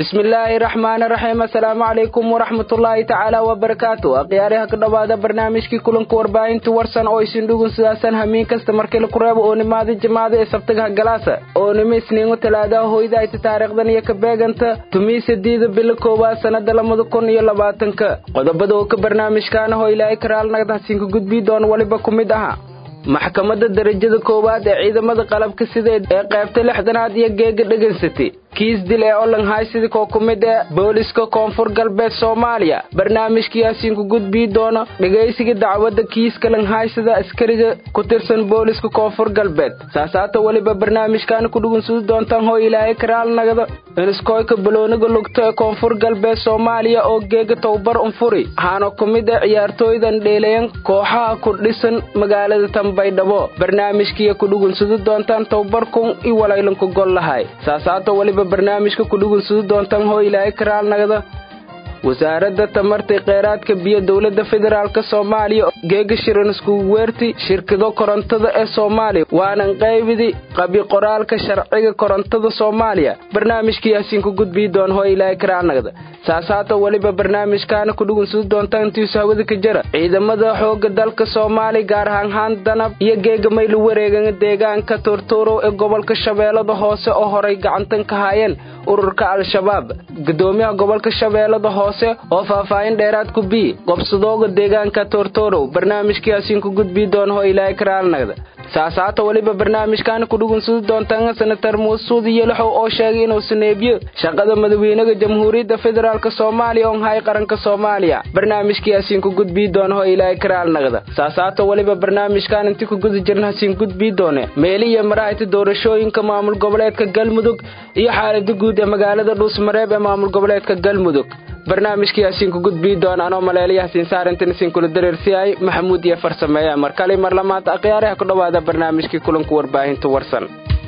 bismillaahi raxmaani raxiim assalaamu calaykum waraxmatullaahi tacaala wabarakaatu akhyaariha ka dhowaada barnaamijkii kulanka warbaahinta warsan oo isin dhugun sidaasan hamiin kasta markii laku reebo oo nimaada jimaada ee sabtagaha galaasa oo nima isniingo talaadaha hoyda ayta taariikhdan iyo ka beeganta tumii sadiida bilo koowaad sannada labada kun iyo labaatanka qodobada oo ka barnaamijkaana hoo ilaahay karaalnagdahsiinka gudbii doona weliba ku mid aha maxkamadda darajada koowaad ee ciidamada qalabka sida ee qaybta lixdanaad iyo geega dhegaysatay kiis dil ee olanhaysidi koo ku mid ee booliska koonfur galbeed soomaaliya barnaamijkiyaasiinku gudbii doono dhegaysiga dacwadda kiiska langhaysida askariga ku tirsan booliska koonfur galbeed saasaata weliba barnaamijkaana ku dhugunsudi doontaan hoo ilaahay karaalnagada iniskooyka balooniga lugto ee koonfur galbeed soomaaliya oo geega towbar unfuri waxaana ku mid ee ciyaartooydan dheelayan kooxaha ku dhisan magaalada tambaydhabo barnaamijkiiya ku dhugunsudi doontaan towbarkun i walaylanku gol lahay saasaata weliba barnaamijka ku dhugunsudi doontaan hoo ilaahay karaalnagada wasaaradda tamarta kheyraadka biyo dowladda federaalk soomaaliya geega shiran iskugu weerti shirkado korontada ee soomaaliya waanan qaybidi qabi qoraalka sharciga korontada soomaaliya barnaamijkiyaasiinku gudbii doon hoo ilaahay karaalnagada saasaata weliba barnaamijkaana ku dhugunsudi doontaan intiisu hawada ka jara ciidamada xooga dalka soomaaliya gaar ahaan haan danab iyo geega maylu wareegan deegaanka turtuurow ee gobolka shabeellada hoose oo horay gacantan ka haayeen ururka al-shabaab gudoomiyaha gobolka shabeellada hoose oo faahfaahin dheeraad ku bii qobsadooga deegaanka tortorow barnaamijkiyaasiinku gudbii doona hoo ilaahay karaalnagda saasaata weliba barnaamijkaana ku dhugunsudi doontaan senatar muusuudi yelaxow oo sheegay inuu saneebiyo shaqada madaxweynaha jamhuuriyadda federaalk soomaaliya on hay qaranka soomaaliya barnaamijkiyaasiinku gudbii doona hoo ilaahay karaalnagda saasaata weliba barnaamijkaan inti ku guda jirna hasiin gudbii doone meeli iyo maraahita doorashooyinka maamul goboleedka galmudug iyo xaalada guud ee magaalada dhuusmareeb ee maamul goboleedka galmudug barnaamijkiyaasiinku gudbii doona anoo maleelayahaasiin saarintan isinkula dareersiyaay maxamuud iyo farsameeya mar kale mar lamaanta akhyaaraha ku dhowaada barnaamijkii kulanka warbaahinta warsan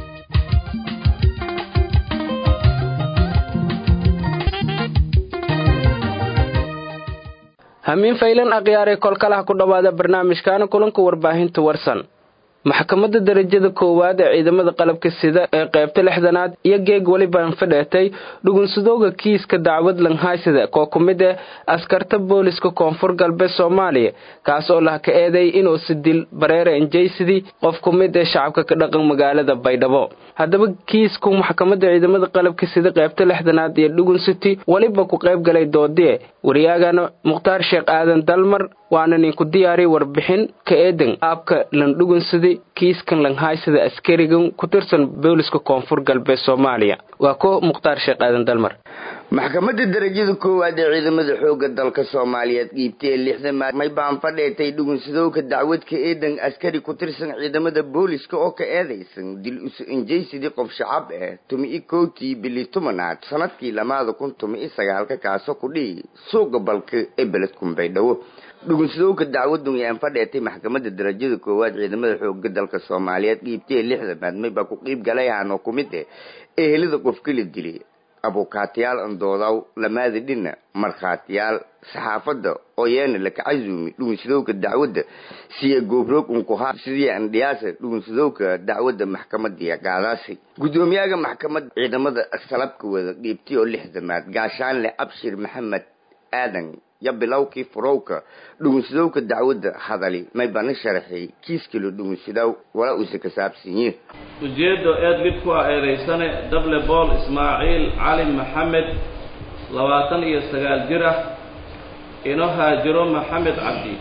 hamiin faylan akhyaaree kolkalaha ku dhowaada barnaamijkaana kulanka warbaahinta warsan maxkamadda darajada koowaad ee ciidamada qalabka sida ee qaybta lixdanaad iyo geeg welibaan fadheetay dhugunsadooga kiiska dacwad langhaysida koo ku mid eh askarta booliska koonfur galbeed soomaaliya kaas oo lah ka eeday inuu sidil bareere enjaysidii qof ku mid ee shacabka ka dhaqan magaalada baydhabo haddaba kiisku maxkamadda ciidamada qalabka sida qaybta lixdanaad iyo dhugunsiti weliba ku qayb galay doodie waryaagana mukhtaar sheekh aadan dalmar waana ninku diyaariy warbixin ka eedan aabka landhugunsidi kiiskan langhaysida askarigan ku tirsan booliska koonfur galbeed soomaaliya waa ko mukhtaar sheekh aadan dalmar maxkamadda darajada koowaad ee ciidamada xooga dalka soomaaliyeed qiibtay lixdan may baan fadheetay dhugunsadowka dacwadka eedan askari ku tirsan ciidamada booliska oo ka eedaysan dil usu injaysidii qof shacab ah tumi-i kowtii bili tumanaad sanadkii lamaada kun tumi-i sagaalka kaasoo ku dhihi suuqa balka ee beledkun baydhabo dhugunsadowka dacwadun yaan fadheetay maxkamadda darajada koowaad ciidamada xooga dalka soomaaliyeed qiibtay lixdanaad may baa ku qiib galay ahanoo ku mid eh ehelada qofka la dilay abukaatiyaal andoodaw lamaada dhina markhaatiyaal saxaafadda oo yeena laka casuumi dhugunsadowka dacwadda siya goobroog unkuhaa sidii andhiyaasa dhugunsadowka dacwadda maxkamadiya gaadaasi guddoomiyaha maxkamadda ciidamada salabka wada dhiibtay oo lixdamaad gaashaanle abshir maxamed aadan yo bilowkii furowka dhugunsadowka dacwadda hadali may bana sharaxay kiiskalo dhugunsadow walaa uuse ka saabsanyiin ujeeddo eed mid ku ah eedaysane dable bool ismaaciil cali maxamed labaatan iyo sagaal jir ah ino haajiro maxamed cabdi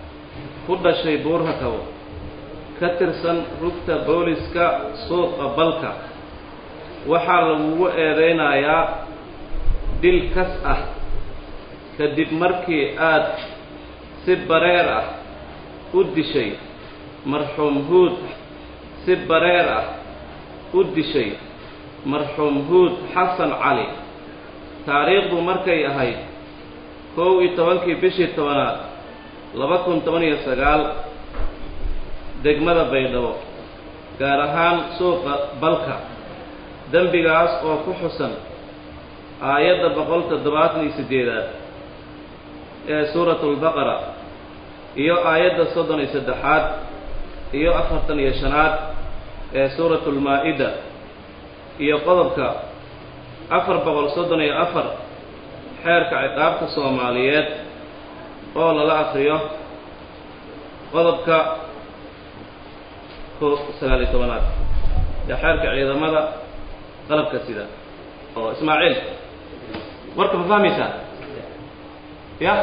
ku dhashay buurhakabo ka tirsan rugta booliska suuqa balka waxaa lagugu eedaynayaa dil kas ah kadib markii aad si bareer ah u dishay marxuum huud si bareer ah u dishay marxuum huud xasan cali taariikhdu markay ahayd kow iyo tobankii bishii tobanaad laba kun toban iyo sagaal degmada baydhabo gaar ahaan suuqa balka dembigaas oo ku xusan aayadda boqol toddobaatan iyo siddeedaad ee suuratulbaqara iyo aayadda soddon iyo saddexaad iyo afartan iyo shanaad ee suuratulmaa-ida iyo qodobka afar boqol soddon iyo afar xeerka ciqaabta soomaaliyeed oo lala akriyo qodobka ko sagaal iyo tobanaad ee xeerka ciidamada qalabka sida oo ismaaciil warka ma fahmaysaa ya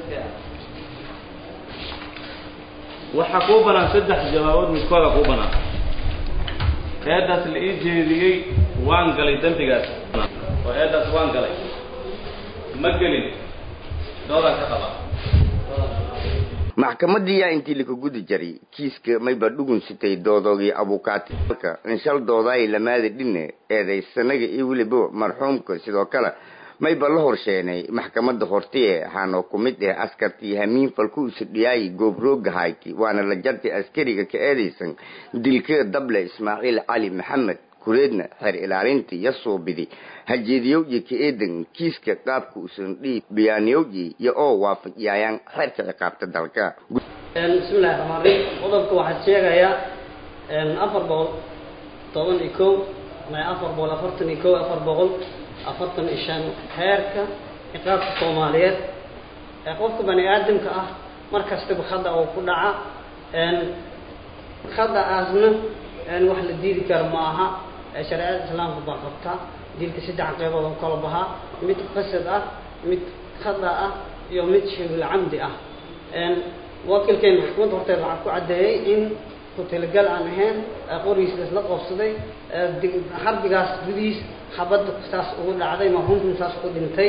waxaa kuu banaan saddex jawaabood midkooda kuu banaan eeddaas la ii jeediyey waan galay dembigaas oo eeddaas waan galay ma gelin doodaan ka qabaa maxkamadii yaa intii laka gudi jaray kiiska mayba dhugun sitay doodoogii abukaati marka inshal doodaay lamaada dhine eedaysanaga iyo weliba marxuumka sidoo kale mayba la horsheenay maxkamada hortiye waxaana ku mid ah askartii hamiin falku usadhiyaay goobroogahayti waana la jartay askariga ka eedaysan dilka dable ismaaciil cali maxamed kureedna xeer ilaalintii iyo suubidi hajeediyowyi ka eedan kiiska qaabka usan dhiib biyaaniyowyi iyo oo waafajiyayaan xeerka ciqaabta dalka bismillahi raxmaan raxiim qodobka waxaa sheegayaa afar boqol toban iyo kow afar boqol afartan iyo kow afar boqol afartan iyo shan xeerka ciqaabta soomaaliyeed ee qofka bani aadamka ah mar kastaba khada oo ku dhaca khada-aasna wax la diidi karo ma aha shareecada islaamka baa qabta dilka saddex qeybood oo kala bahaa mid qasad ah mid khada ah iyo mid shibul camdi ah wakiilkeena xukuumadda horteed waxaa ku caddeeyey in ku-talagal aan ahayn qorigiisa la qoobsaday xarbigaas gudihiis xabadda saas ugu dhacday marhuumkuna saas ku dhintay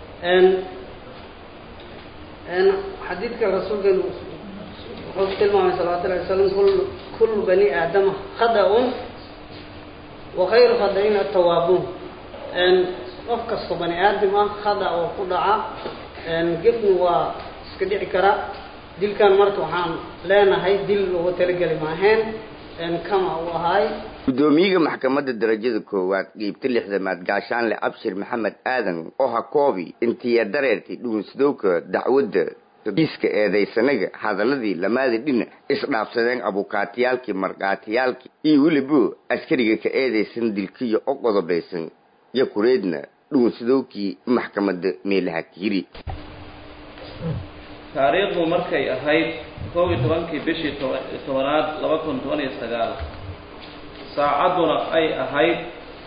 xadiidka rasuulkeenu wuxuu tilmaamay salawatu llahi wasalam kul kullu bani aadama khada-un wa khayru khada-in atawaabuun qof kastoo bani aadam ah khada oo ku dhaca gefna waa iska dhici kara dilkan marka waxaan leenahay dil loogu talageli maaheen kama u ahaay gudoomiyaha maxkamadda darajada koowaad qiibta lixdamaad gaashaanle abshir maxamed aadan oo ha koobi intiya dareertay dhugunsadowka dacwadda kiiska eedaysanaga hadaladii lamaada dhina isdhaafsadeen abukaatiyaalkii markaatiyaalkii iyo welibo askariga ka eedaysan dilkiyo o qodobaysan iyo kureedna dhugunsadowkii maxkamadda meelaha kiyiri taariikhdu markay ahayd koob iyo tobankii bishii tobanaad laba kun toban iyo sagaal saacadduna ay ahayd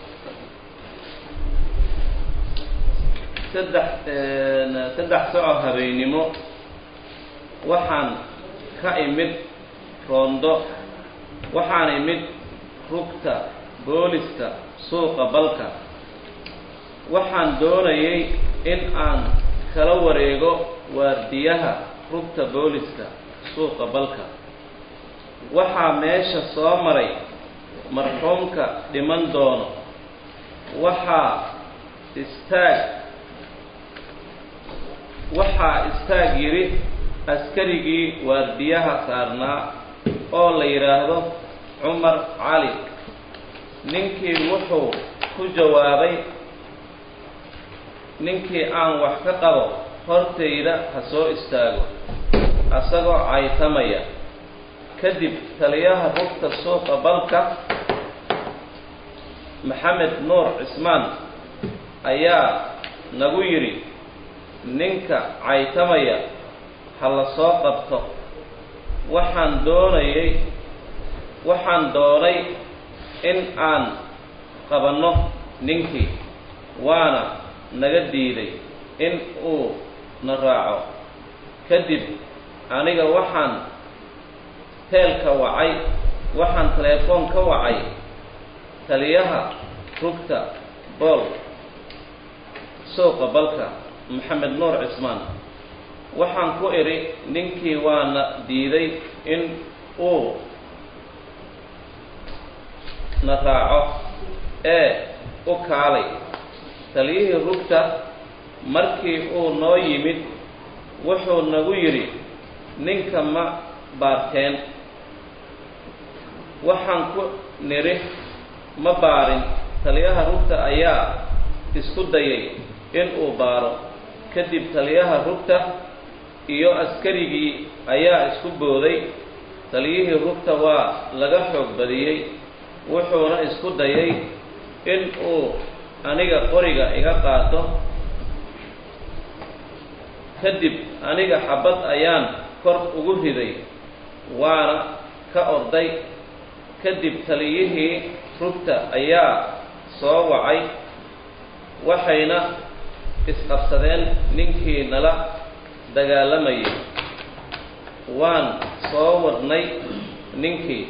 saddex saddex soco habeennimo waxaan ka imid roondo waxaan imid rugta booliska suuqa balka waxaan doonayay in aan kala wareego waardiyaha rugta booliska suuqa balka waxaa meesha soo maray marxuumka dhiman doono waxaa istaag waxaa istaag yidhi askarigii waardiyaha saarnaa oo la yidhaahdo cumar cali ninkii wuxuu ku jawaabay ninkii aan wax ka qabo hortayda ha soo istaago asagoo caytamaya kadib taliyaha rugta suuqa balka maxamed nuur cismaan ayaa nagu yidhi ninka caytamaya ha la soo qabto waxaan doonayay waxaan doonay in aan qabanno ninkii waana naga diiday in uu na raaco kadib aniga waxaan teelka wacay waxaan teleefoon ka wacay taliyaha rugta bool suuqa balka maxamed nuur cismaan waxaan ku idhi ninkii waana diiday in uu na raaco ee u kaalay taliyihii rugta markii uu noo yimid wuxuu nagu yidhi ninka ma baarteen waxaan ku nidhi ma baarin taliyaha rugta ayaa isku dayay in uu baaro kadib taliyaha rugta iyo askarigii ayaa isku booday taliyihii rugta waa laga xoog badiyey wuxuuna isku dayay in uu aniga qoriga iga qaato kadib aniga xabad ayaan kor ugu riday waana ka orday kadib taliyihii rugta ayaa soo wacay waxayna isqabsadeen ninkii nala dagaalamayay waan soo wadnay ninkii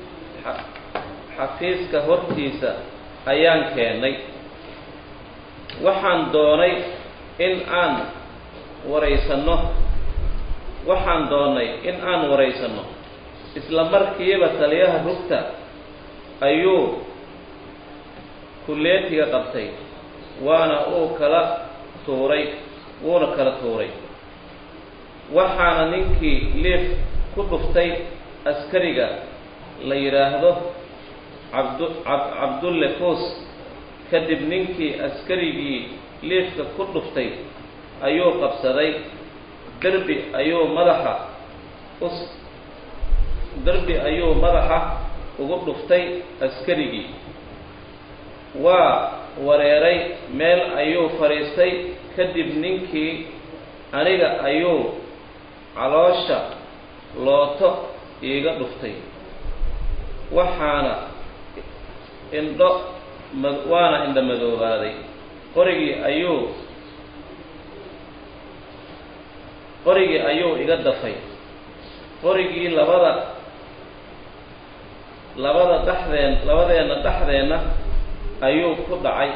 xafiiska hortiisa ayaan keennay waxaan doonay in aan waraysanno waxaan doonnay in aan waraysanno isla markiiba taliyaha rugta ayuu kulleetiga qabtay waana uu kala tuuray wuuna kala tuuray waxaana ninkii liif ku dhuftay askariga la yidhaahdo cabdu cabdulle fuus kadib ninkii askarigii liifka ku dhuftay ayuu qabsaday derbi ayuu madaxa us derbi ayuu madaxa ugu dhuftay askarigii waa wareeray meel ayuu fadhiistay kadib ninkii aniga ayuu caloosha looto iiga dhuftay waxaana indho ma waana indha madoobaaday qorigii ayuu qorigii ayuu iga dafay qorigii labada labada dhexdeen labadeenna dhexdeenna ayuu ku dhacay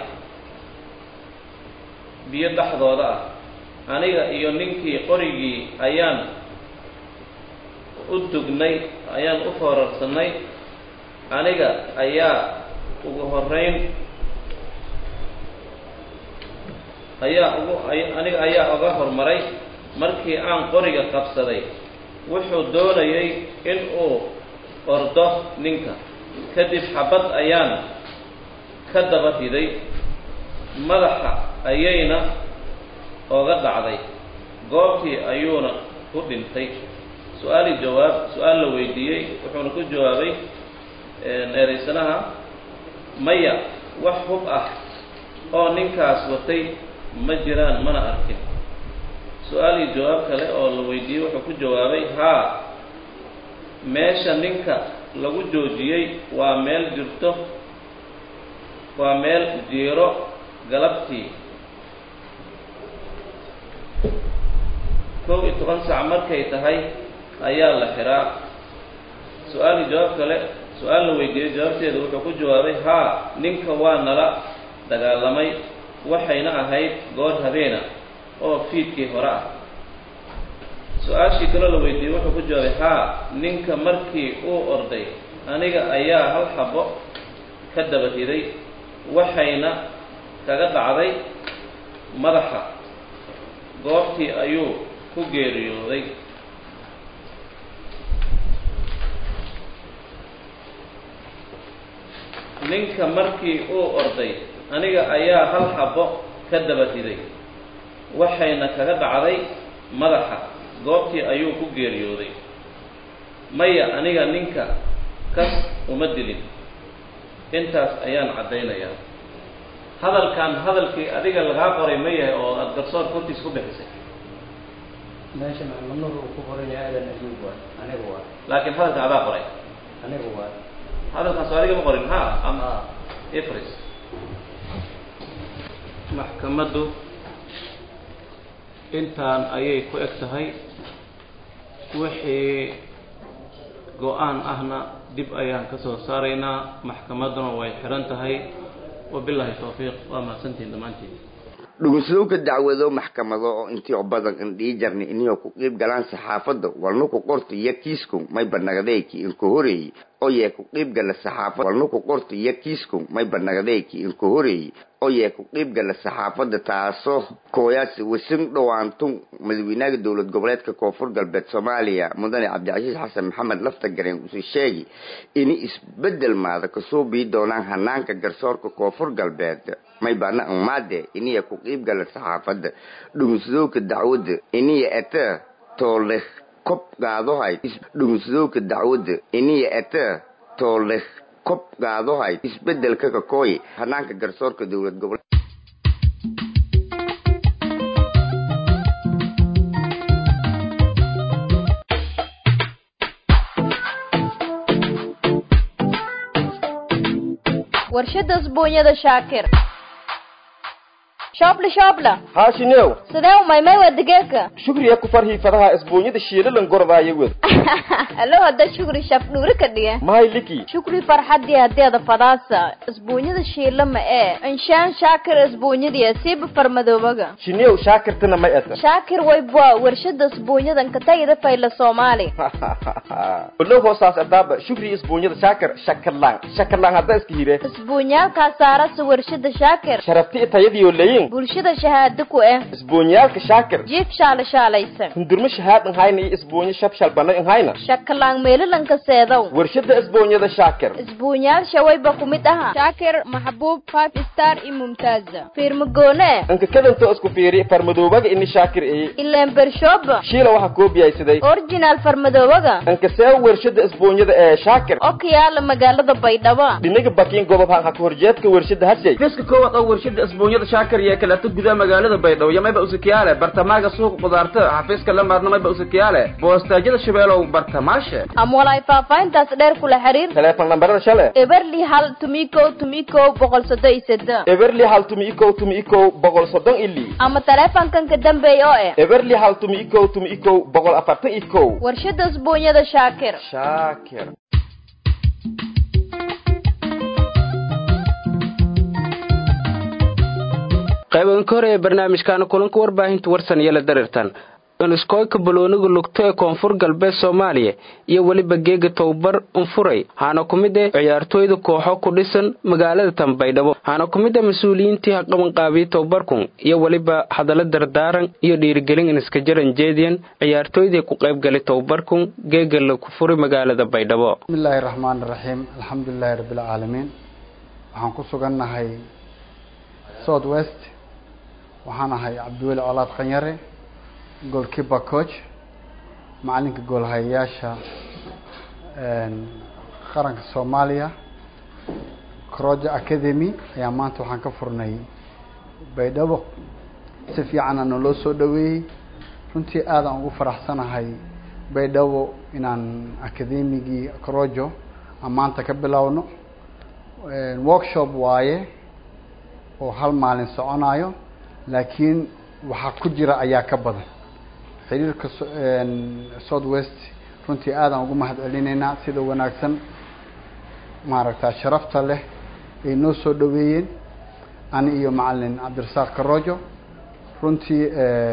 biyo dhexdooda ah aniga iyo ninkii qorigii ayaan u dugnay ayaan u foorarsanay aniga ayaa ugu horeyn ayaa ugu aniga ayaa uga hormaray markii aan qoriga qabsaday wuxuu doonayay in uu ordo ninka kadib xabad ayaan ka daba riday madaxa ayayna oga dhacday goobtii ayuuna ku dhintay su-aali jawaab su-aal la weydiiyey wuxuuna ku jawaabay eedaysanaha maya wax hub ah oo ninkaas watay ma jiraan mana arkin su-aalii jawaab kale oo la weydiiyey wuxuu ku jawaabay haa meesha ninka lagu joojiyey waa meel jirto waa meel jiiro galabtii kow iyo toban sac markay tahay ayaa la xiraa su-aalii jawaab kale su-aal la weydiiyey jawaabteeda wuxuu ku jawaabay haa ninka waa nala dagaalamay waxayna ahayd goor habeena oo fiidkii hore ah su-aashii kaloo la weydiiyey wuxuu ku jawaabay haa ninka markii uu orday aniga ayaa hal xabo ka daba riday waxayna kaga dhacday madaxa goobtii ayuu ku geeriyooday ninka markii uu orday aniga ayaa hal xabo ka daba riday waxayna kaga dhacday madaxa goobtii ayuu ku geeriyooday maya aniga ninka kas uma dilin intaas ayaan caddaynayaa hadalkan hadalkii adiga lagaa qoray ma yahay oo aada garsoor kortiis ku bixisay meesha maxamed uu ku qoran yahay aadan ayuub waay aniga waay laakiin hadalkan adaa qoray aniga waay hadalkan soo adiga ma qorin ha ama aa ifris maxkamaddu intaan ayay ku eg tahay wixii go-aan ahna dib ayaan ka soo saaraynaa maxkamadduna way xihan tahay wabilaahi tawfiiq waa mahadsantihin dhammaantiin dhugunsadowka dacwado maxkamado oo intii oo badan indhii jarni iniyoo ku qiib galaan saxaafadda walna ku qorta iyo kiisku may banagdeeki inku horeeyi oo yee ku qiib gala saxaafadda walna ku qorta iyo kiisku may banagdeeki inku horeeyi oo yee ku qiib gala saxaafadda taasoo kooyaas wasin dhowaantun madaxweynaha dowlad goboleedka koonfur galbeed soomaaliya mudane cabdicasiis xasan maxamed lafta gareen usu sheegi ini isbedel maada kasoo bii doonaan hanaanka garsoorka koonfur galbeed may baana amaade iniya ku qiib gala saxaafadda dhugunsadowka dacwadda iniya ete tooleh kob qaadohay dhugunsadowka dacwadda iniya ete tooleh kob gaadohay isbedelka kakooye hanaanka garsoorka dowlad gobol warshada isbuunyada shaakir shoobla shoobla haashinew sidee u maymay waa digeeka shukriya ku farhii fadaha isbuunyada shiilalan gordaayo wed alo hadda shukri shaf dhuuri ka dhiga mahay liki shukri farxadii hadeeda fadaasa isbuunyada shiila ma ee inshaan shaakir isbuunyadii siiba farmadoobaga shinew shaakirtana may ata shaakir waybwa warshada isbuunyadan katagida fayla soomaali olow hoosaas adaaba shukri isbuunyada shaakir shakarlaan shakarlaan hadda iska hire isbuunyaalkaa saarasa warshada shaakir sharafti tayadiyo leyin bulshada shahaado ku eh isbuunyaalka shaakir jiif shaala shaalaysan hundurmo shahaad nhayna iyo isbuunyo shabshal bana nhayna shakalaan meelalanka seedow warshada isbuunyada shaakir isbuunyaal shawayba ku mid aha shaakir maxbuub five star iyo mumtaaza fiirmagoone anka kadanto isku fiiri farmadoobaga ini shaakir eye ileen bershooba shiila waxaa koobiyaysaday originaal farmadoobaga anka see warshada isbuunyada ee shaakir oo ka yaala magaalada baydhabo dhinaga bakiin gobob ha ka horjeedka warshada hashay fiska koowaad oo warshada isbuunyada shaakir iyo kaleeto gudaha magaalada baydhabo iyo mayba usakiyaale bartamaaga suuqa qudaarta xafiiska la maarna mayba usakiyaale boostaajyada shabeelow bartamaashe ama walaay faahfaahintaas dheer kula xiriir teleefon lambarada shale eberli hal tumikow tumikow boqol soddon iyo seddex eberli hal tumi ikow tumi ikow boqol soddon ili ama teleefonkan ka dambeeya oo eh eberli hal tumi ikow tumi ikow boqol afartan ikow warshada isbuunyada shaakir shaakir qaybanka hore ee barnaamijkaana kulanka warbaahinta warsan iyo la dareertan iskoyka balooniga lugto ee koonfur galbeed soomaaliya iyo weliba geega towbar unfuray haana ku mid eh ciyaartooyda kooxo ku dhisan magaalada tanbaydhabo haana ku mid ah mas-uuliyiintii haqabanqaabiye towbarkun iyo weliba hadallo dardaaran iyo dhiirigelin iniska jaran jeediyan ciyaartooydii ku qaybgalay towbarkun geega la ku furay magaalada baydhabo bismillaahi raxmaani raxiim alxamdulilaahi rabbilcaalamiin waxaan ku sugannahay south west waxaan ahay cabdiweli colaad khanyare goalkeeper coach macalinka goolhayayaasha qaranka soomaaliya croja academy ayaa maanta waxaan ka furnay baydhabo si fiicanna naloo soo dhaweeyey runtii aadaan ugu faraxsanahay baydhabo inaan academigii crojo aan maanta ka bilowno workshop waaye oo hal maalin soconayo laakiin waxaa ku jira ayaa ka badan xiriirka south west runtii aadaan ugu mahad celinaynaa sida wanaagsan maaragta sharafta leh ay noo soo dhaweeyeen ani iyo macalin cabdirasaaq karojo runtii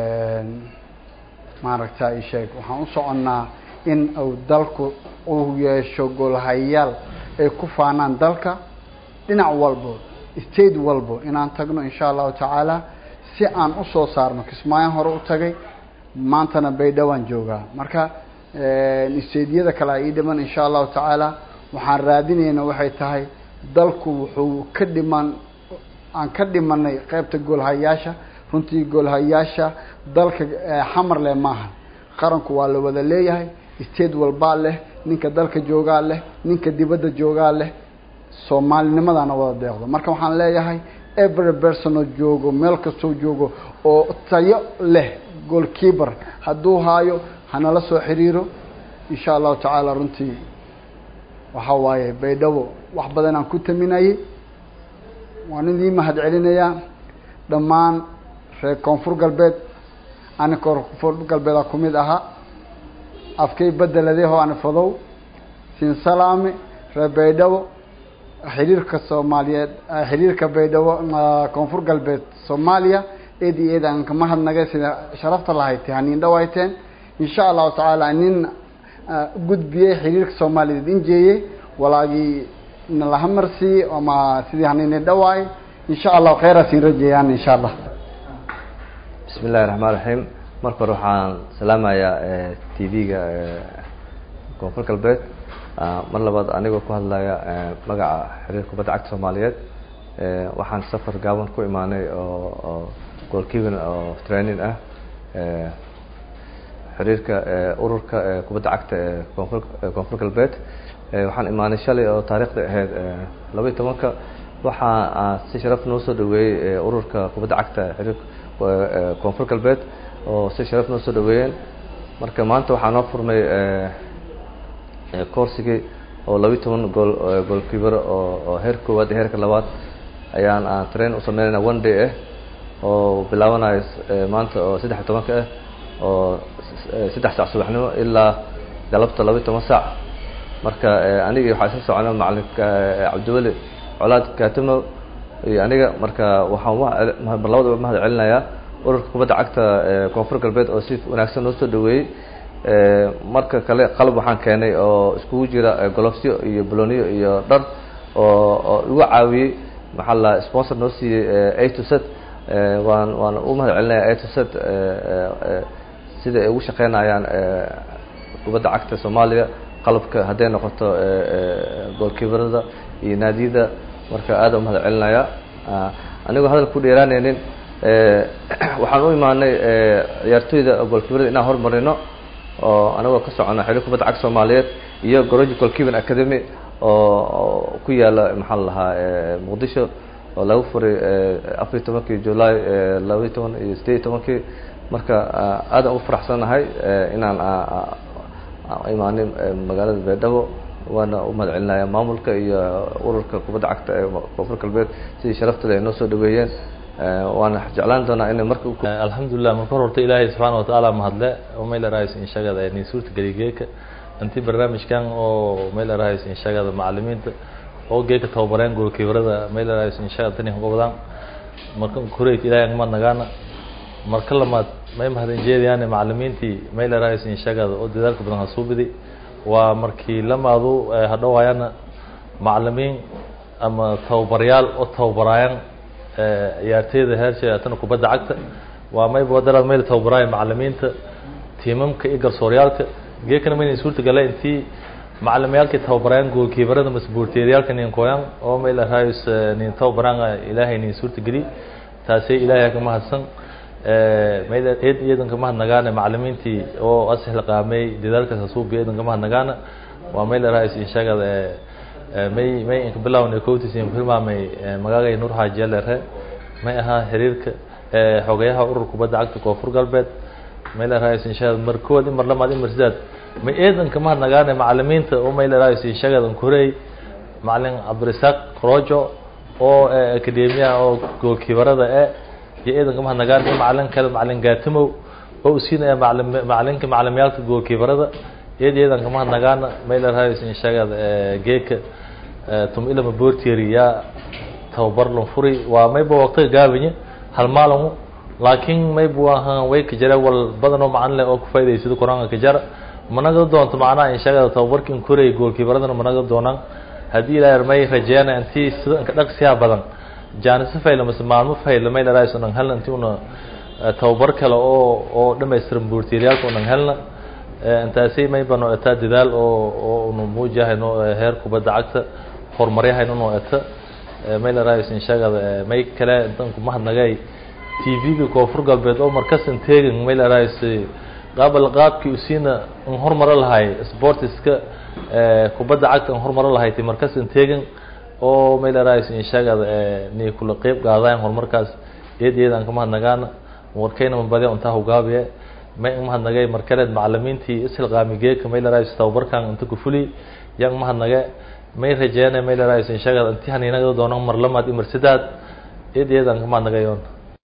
maaragta isheeg waxaan u soconnaa in uu dalku uu yeesho goolhayayaal ay ku faanaan dalka dhinac walbo state walbo inaan tagno insha allahu tacaala si aan usoo saarno kismaayan hore u tagay maantana baydhawaan joogaa marka stediyada kale a ii dhiman insha allahu tacaala waxaan raadinayna waxay tahay dalku wuxuu ka dhiman aan ka dhimanay qeybta goolhayaasha runtii goolhayaasha dalka xamarle maaha qaranku waa la wada leeyahay state walbaa leh ninka dalka joogaa leh ninka dibadda joogaa leh soomaalinimadaana wada deeqdo marka waxaan leeyahay every personoo joogo meel kastoo joogo oo tayo leh goalkeeper hadduu haayo hanala soo xiriiro insha allahu tacaala runtii waxa waaye baydhabo wax badan aan ku taminayay waan idii mahad celinayaa dhammaan reer koonfur galbeed ani koonfur galbeeda ku mid ahaa afkay bedeladeho ani fadow siin salaame reer baydhabo xiriirka soomaaliyeed xiriirka baydhabo koonfur galbeed soomaaliya eed iyo eed aan kama hadnagay sida sharafta lahaytay haniin dhawayteen insha allahu tacaala nin gudbiyey xiriirka soomaaliyeed injeeyey walaagii nalaha marsiiyey ama sidii haniini dhawaay insha allahu kheyraasiin rajeeyaan insha allah bismi illahi raxmaan raxiim marka hore waxaan salaamayaa t v-ga koonfur galbeed mar labaad anigoo ku hadlaya magaca xiriirka kubadda cagta soomaaliyeed waxaan safar gaaban ku imaanay oo oo goalkeeping oo training ah xiriirka ururka kubadda cagta ee koonfur koonfur galbeed waxaan imaanay shalay oo taariikhda ahayd laba iyo tobanka waxaa si sharaf noo soo dhaweeyey ururka kubadda cagta xiriirka koonfur galbeed oo si sharaf noo soo dhaweeyeen marka maanta waxaa noo furmay koorsigii oo laba iyo toban gool goolkiibar oo oo heer koowaad iyo heerka labaad ayaan aan train u sameynayna one day ah oo bilaabanayo maanta oo saddex iyo tobanka ah oo saddex saac subaxnimo ilaa galabta laba iyo toban saac marka anigii waxaa isla socona macalinka cabdiweli colaad katimo iyo aniga marka waxaan mar labadaba mahad celinayaa ururka kubadda cagta koonfur galbeed oo si wanaagsan noo soo dhaweeyey marka kale qalab waxaan keenay oo iskugu jira golofsyo iyo boloniyo iyo dhar oo oo igu caawiyey maxaa la sponsor noo siiyey a to set waan waan u mahad celinaya a to set sida ay ugu shaqeynayaan kubadda cagta soomaaliya qalabka hadday noqoto goolkiibarada iyo naadiyada marka aada u mahad celinaya anigoo hadal ku dheeraaneynin waxaan u imaanay ciyaartoyda goolkiibarada inaan hormarino oo anagoo ka socono xiriir kubadda cagta soomaaliyeed iyo goroji goalkeeping academy oo ku yaala maxaa la lahaa muqdisho oo lagu furay afar iyo tobankii july laba iyo toban iyo sideed iyo tobankii marka aadaan ugu faraxsannahay inaan imaanay magaalada baydhabo waana u mahad celinaya maamulka iyo ururka kubadda cagta ee koonfur galbeed sidii sharaftada ay noo soo dhaweeyeen waana jeclaan doonaa inay marka alxamdulilah marka hor horta ilaahay subxaana watacaala mahadle oo maylarahayso inshagada nin suurta geligeeka intii barnaamijkan oo maylarahayso inshagada macalimiinta oo geeka tababareen goolkiibarada maylarahayso inshagada tani hogobdaan marka kureyt ilaahay angma nagaana marka lamaad may mahadin jeediyaan macalimiintii maylarahayso inshagada oo dadaalka badan hasuubidi waa markii lamaadu hadhowaayana macalimiin ama tababaryaal oo tababaraayan ciyaarteyda heersha tana kubadda cagta waa mayba wadaraad mayla tababaraayo macalimiinta tiimamka iyo garsooryaalka geekana mayna suurta gala intii macalimayaalkii tababaraayan goolkiibarada masbuurteeryaalka nin koyan oo mayla raayus nin tababaraan ilaahay nin suurta geli taasay ilaahay ka mahadsan mayla eed iyadan ka mahadnagaana macalimiintii oo asixla qaamay dadaalkaas hasuubi iyadan ka mahadnagaana waa mayla raayus inshagada may may inka bilawna kowtisin hilmaamay magaagay nuur xaaji alere may ahaa xiriirka xogeyaha ururka kubadda cagta koonfur galbeed may leerahays inshagad mar kowaad in mar lamaad in mar sidaad may eedanka mahadnagaana macalimiinta oo may leerahays inshagad ankorey macalin cabdirasaaq rojo oo akademiyaha oo goolkiibarada e iyo eedanka mahadnagaan iyo macalin kale macalin gaatimow oo usiinaya macalin macalinka macalimayaalka goolkiibarada iyad eedanka mahadnagaana may leerahays inshagad geeka tum ilama bortieri yaa tababar lan furi waa mayba waqtiga gaabanye hal maalingu laakiin maybu ahaan way ka jara wal badan oo macalin leh oo ku faa'idaysado quraanka ka jara managa doonto macnaha inshagada tababarkin koray goolkiibaradana managa doonaan haddii ilaahay may rajeeyana intii sida inka dhaqsiyaa badan jaanisa fayla mase maalmo fayla may laraayso nan helna intii una tababar kale oo oo dhamaystiran boortiiryaalka unan helna intaasi may bano etaa dadaal oo oo unu muujahayno heer kubadda cagta horumaryahayno noo eta may laraayso inshagada may kale intanku mahadnagay tv-ga koonfur galbeed oo markasan teegan may laraayso qaabal qaabkii usiina an hormaro lahay sportiska kubadda cagta an hormaro lahay ti markasan teegan oo may laraayso inshagada ni kula qeyb qaadayan horumarkaas iyad iyad aan ka mahadnagaana warkayna mabadya untaa hogaabiye may ang mahadnagay markaleed macalimiintii ishilqaami geeka may laraayso tababarkan inta ku fuli yang mahadnage may rajeena may laraayso inshagada intii haniinaga doonan mar lamaad iyo mar sidaad iyad iyad aan ka mahadnagayoon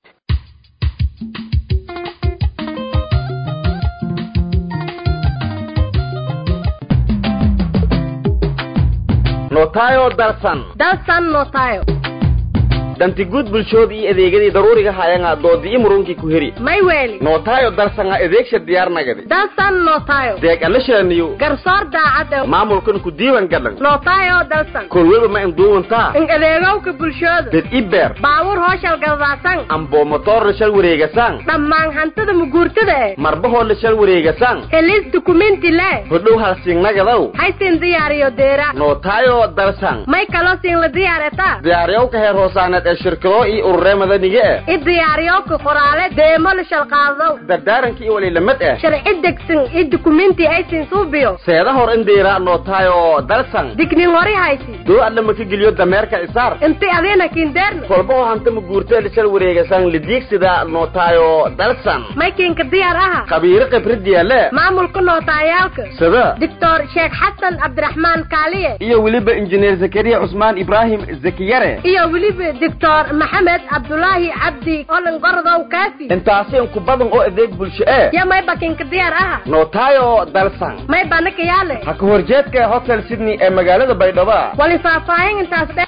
notayo darsan dalsan notayo dantigud bulshood iyo adeegadii daruuriga hayanga doodii murunkii ku heri may weeli notayo darsanga adeegsha diyaarnagadi dalsan notayo deeg alashaniyo garsoor daacad maamulkan ku diiwan gadhan notayo dalsan kolweba ma induuwantaa in adeegowka bulshooda dad ibeer baabuur hooshal galbaasan ambo motoor la shal wareegasaan dhammaan hantida muguurtada eh marbahoo la shal wareegasaan helis dukumenti le hodhow halsingnagadow haysin diyaariyo deera notayo darsan may kaloo siin la diyaaretaa diyaariyowka heer hoosaaneed ee shirkado iyo ururee madaniga ah i diyaariyowka qoraale deemo la shalqaadow dardaaranka iyo waliilamad ah sharci degsan i dukumenti aysin suubiyo seeda hor indhiira nootaayo dalsan dignin hori haysi doo adla maka geliyo dameerka isaar inti adiina kindeerna kolba oo hanta ma guurtee lishal wareegasan lidiigsida nootaayo dalsan maykinka diyaar aha qabiiro khibrad yaale maamulka nootayaalka sida doctor sheekh xasan cabdiraxmaan kaaliye iyo weliba injineer zakariya cusmaan ibraahim zakiyare iyo weliba doctor maxamed cabdulaahi cabdi olan gorodow kaafi intaasi inku badan oo adeeg bulsho ee yo may bakinka diyaar aha nootaayo dalsan may banaka yaale ha ka horjeedka hotel sydney ee magaalada baydhabo wali faahfaahin intaas dhe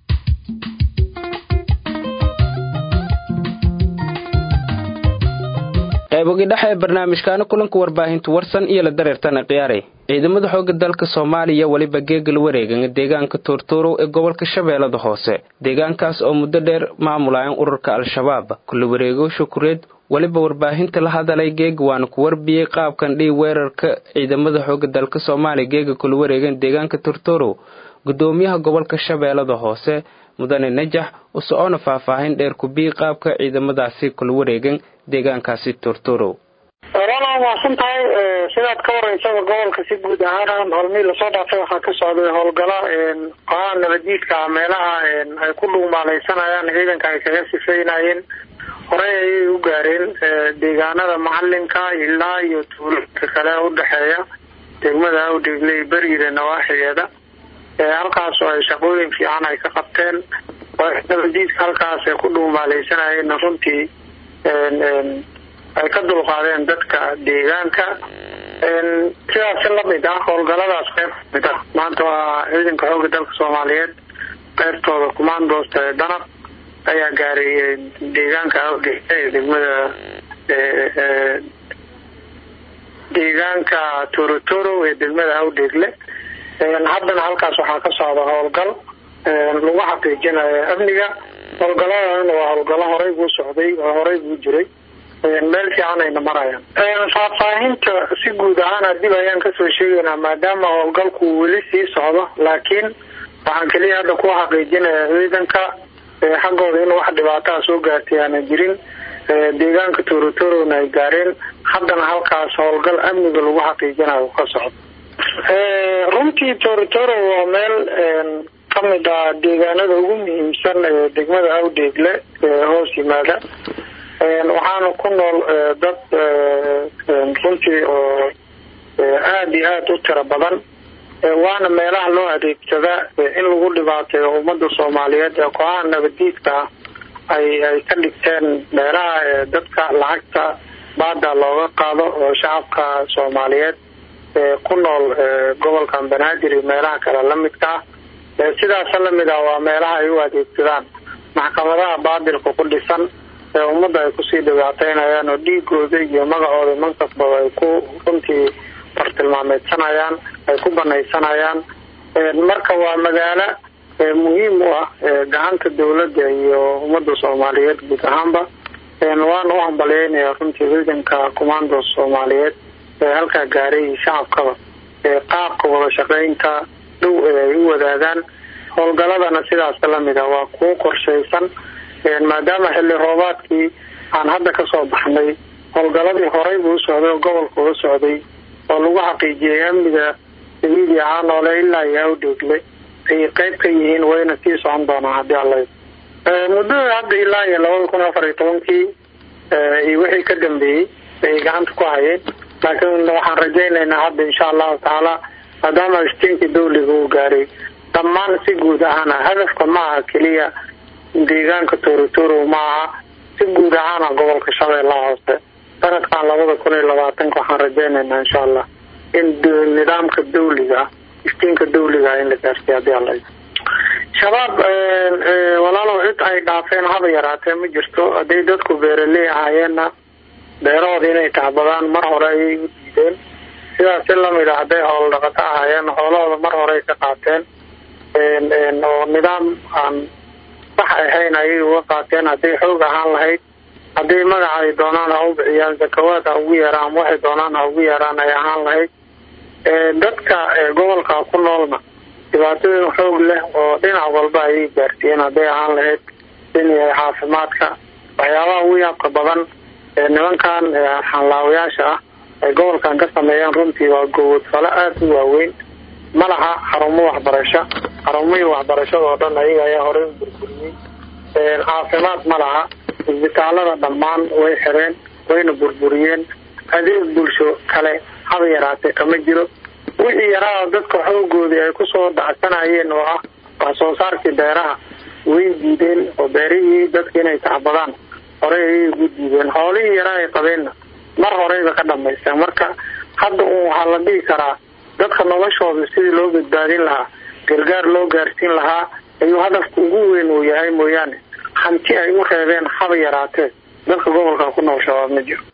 qaybogi dhexe ee barnaamijkaana kulanka warbaahinta warsan iyo la dareertana khiyaaray ciidamada xooga dalka soomaaliya weliba geegal wareegan deegaanka tuurtuurow ee gobolka shabeellada hoose deegaankaas oo muddo dheer maamulayan ururka al-shabaab kula wareego shukureed weliba warbaahinta la hadalay geega waana ku warbiyey qaabkan dhii weerarka ciidamada xooga dalka soomaaliya geega kula wareegan deegaanka tuurtuurow gudoomiyaha gobolka shabeellada hoose mudane najax u socoona faahfaahin dheer kubii qaabka ciidamadaasi kula wareegan deegaankaasi turturow walaala mahadsan tahay sidaad ka wareysaba gobolka si guud ahaan hormii lasoo dhaafay waxaa ka socday howlgala qohaa nabadiidka meelaha ay ku dhugmaalaysanayaan ciidanka ay kaga sifeynayeen horey ayay u gaareen deegaanada macalinka ilaa iyo tuulooyinka kale udhexeeya degmada awdheegley beriida nawaaxigeeda halkaas oo ay shaqooyin fiican ay ka qabteen nabadiidka halkaas ay ku dhugmaalaysanayeen runtii ay ka dulqaadeen dadka deegaanka sidaasi lamid ah howlgaladaas qayb kamid ah maanta waa ciidanka xooga dalka soomaaliyeed qaybtooda commandoosta ee danab ayaa gaaray deegaanka awdheegle ee degmada deegaanka torotoro ee degmada awdheegle haddana halkaas waxaa ka socda howlgal lagu xaqiijinayo amniga howlgaladana waa howlgalo horey buu socday oo horey buu jiray meel fiican ayna marayaan faahfaahinta si guud ahaan dib ayaan kasoo sheegaynaa maadaama howlgalku weli sii socdo laakiin waxaan keliya hadda ku xaqiijinaya ciidanka xaggooda in wax dhibaataa soo gaartay aana jirin deegaanka torotorona ay gaareen haddana halkaas howlgal amniga lagu xaqiijinayo ka socdo runtii torotoro waa meel kamid ah deegaanada ugu muhiimsan ee degmada awdheegle ee hoos yimaada waxaana ku nool dad runtii oo aada iyo aada u tiro badan waana meelaha loo adeegsadaa in lagu dhibaateeyo ummada soomaaliyeed ee kooxaha nabadiidka ah ay ay ka dhigteen meelaha dadka lacagta baada looga qaado oo shacabka soomaaliyeed ku nool gobolkan banaadir iyo meelaha kale lamidka ah sidaasa lamid ah waa meelaha ay u adeegsadaan maxkamadaha baadilka ku dhisan ee ummadda ay kusii dhibaateynayaan oo dhiigooda iyo magacooda mankasbaba ay ku runtii bartilmaameedsanayaan ay ku banaysanayaan marka waa magaalo muhiim u ah gacanta dawladda iyo ummadda soomaaliyeed guud ahaanba waana u hambalyeynaya runtii ciidanka commandos soomaaliyeed ee halkaa gaaray iyo shacabkaba qaabka wada shaqeynta dhow ee ay u wadaagaan howlgaladana sidaas lamid ah waa kuwo qorshaysan maadaama xilli roobaadkii aan hadda kasoo baxnay howlgaladii horey buu usocday oo gobolka uga socday oo lagu xaqiijiyay amniga dabiidi ahaa noole ilaa iyo awdheegle ayay qayb ka yihiin wayna sii socon doonaan haddii alla muddada hadda ilaa iyo labada kun afar iyo tobankii iyo wixii ka dambeeyey ayay gacanta ku hayeen laakiin waxaan rajaynaynaa hadda insha allahu tacaala maadaama iftiinkii dawliga uu gaaray dhammaan si guud ahaana hadafka ma aha keliya deegaanka torotoro ma aha si guud ahaana gobolka shabeellaha hoose sanadkan labada kun iyo labaatanka waxaan rajaynaynaa insha allah in nidaamka dawliga ah iftiinka dawliga ah in la gaarsiiyo haddii alla shabaab walaalow cid ay dhaafeen haba yaraatee ma jirto hadday dadku beeraley ahaayeenna beerahooda inay tacbadaan mar hore ayay u diideen sidaas si lamid a hadday hoolo dhaqato ahaayeen xoolahooda mar horey ka qaateen oo nidaam aan sax ahayn ayay uga qaateen hadday xoog ahaan lahayd hadday magaca ay doonaan ha u bixiyaan zakawaad ha ugu yeeraan waxay doonaan ha ugu yeeraan ay ahaan lahayd dadka gobolka ku noolna dhibaatooyin xoog leh oo dhinac walba ayay gaarsiiyeen hadday ahaan lahayd saabsan yahay caafimaadka waxyaabaha ugu yaabka badan ee nimankan xanlaawayaasha ah ay gobolkan ka sameeyaan runtii waa gowodfalo aada u waaweyn ma laha xarumo waxbarasho xarumihii waxbarashada oo dhan ayaga ayaa horey u burburiyey caafimaad ma laha isbitaalada dhammaan way xireen wayna burburiyeen adeeg bulsho kale haba yaraatee kama jiro wixii yaraa dadka xoogoodii ay kusoo dhacsanayeen oo ah wax soo saarkii beeraha way diideen oo beerihii dadka inay tacbadaan horey ayay ugu diideen xoolihii yaraa ay qabeenna mar horeyba ka dhamaysteen marka hadda un waxaa la dhihi karaa dadka noloshooda sidii loo badbaadin lahaa gargaar loo gaarsiin lahaa ayuu hadafka ugu weyn uu yahay mooyaane hanti ay u reebeen haba yaraatee dadka gobolka ku noolshabaab ma jiro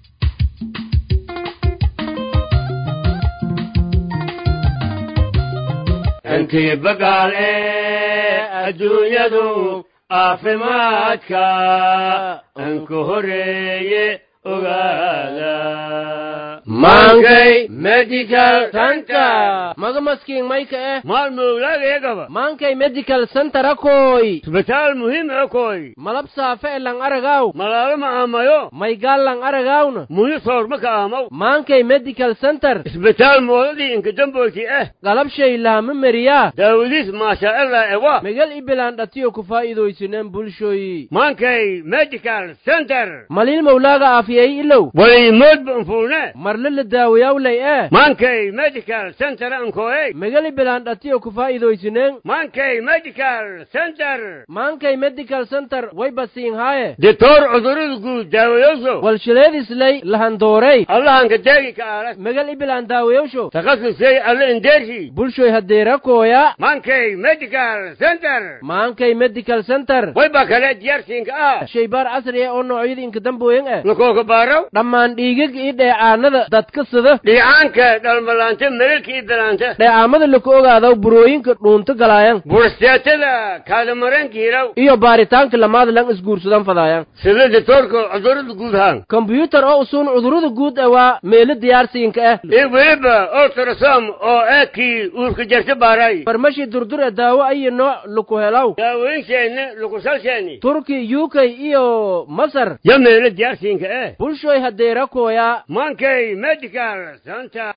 intii bagaale adduunyadu caafimaadka anku horeeye ogaada Mankay medical center maga maskiin mayka eh maalmowlaagayagaba mankay medical center akoy isbitaal muhiim akoy malab saafe e lang aragaw malaalo ma aamayo maygaal lang aragawna muhi soorma ka aamaw mankay medical center isbitaal moodadii inka damboyti eh galabshay laama meriyaa daawadiis maashaaillah ewa megal ibilaan dhatiyo ku faa'iidaysineen bulshoyi mankay medical center malil mawlaaga aafiyay ilow waliimoodba anfuune marle la daawayawlay eh mankay medical center ankoey megal ibilaan dhatiyo ku faa'iidaysineen mankay medical center mankay medical center way basiin haaye ditoor cudurada guud daawayoso walshileedislay lahandoorey allahanka deegi ka aale megal ibilaan daawayowsho takhasusay alle indeershi bulshoy hadeerakooya mankay medical center maankay medical center wayba kale diyaarsiinka ah shaybaar casri ah oo noocyada inka dambooyin ah lakooka baaraw dhammaan dhiigag iyo dheecaanada dadka sida dhiicaanka dhalmalaanta melelka iyo dalaanta dheecaamada laku ogaadaw burooyinka dhuunto galaayan burstaatada kaadamaranka hiraw iyo baaritaanka lamaada lang isguursadan fadaayan sida ditoorka cudurada guud haan kombyuutar oo usuun cudurada guud ah waa meelo diyaarsiinka ah iyo weliba ultrasom oo eekii uurka jarta baaray farmashi durdur ee daawo ayo nooc laku helaw daawooyinsheeni lakusalsheeni turki uk iyo masar yo meelo diyaarsiinka eh bulshoy hadeerakooya mankay medical center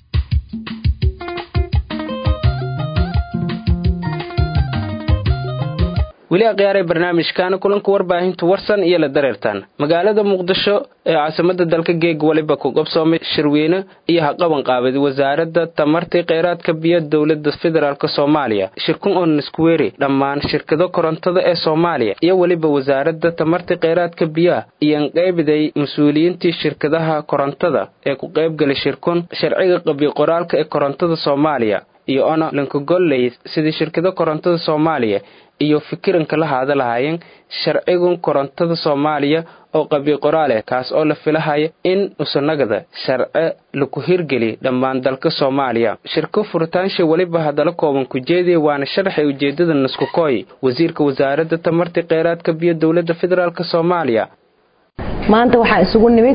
weli akhyaaree barnaamijkaana kulanka warbaahinta warsan iyo la dareertaan magaalada muqdisho ee caasimada dalka geeg waliba ku qabsoomay shirweyne iyo haqaban qaabad wasaaradda tamartii kheyraadka biyo dowlada federaalk soomaaliya shirkun oo niskuweeri dhammaan shirkado korontada ee soomaaliya iyo weliba wasaaradda tamartii kheyraadka biyaha iyoan qaybiday mas-uuliyiintii shirkadaha korontada ee ku qaybgalay shirkun sharciga qabiy qoraalka ee korontada soomaaliya iyo ona lankagolley sidii shirkado korontada soomaaliya iyo fikiranka la haada lahaayeen sharcigun korontada soomaaliya oo qabi qoraal eh kaas oo la filahaya in usanagada sharce laku hirgeli dhammaan dalka soomaaliya shirko furitaansha weliba hadala kooban ku jeediya waana sharaxay ujeedada naskukooy wasiirka wasaaradda tamartii kheyraadka biyo dowladda federaalk soomaaliya maanta waxaan isugu nimid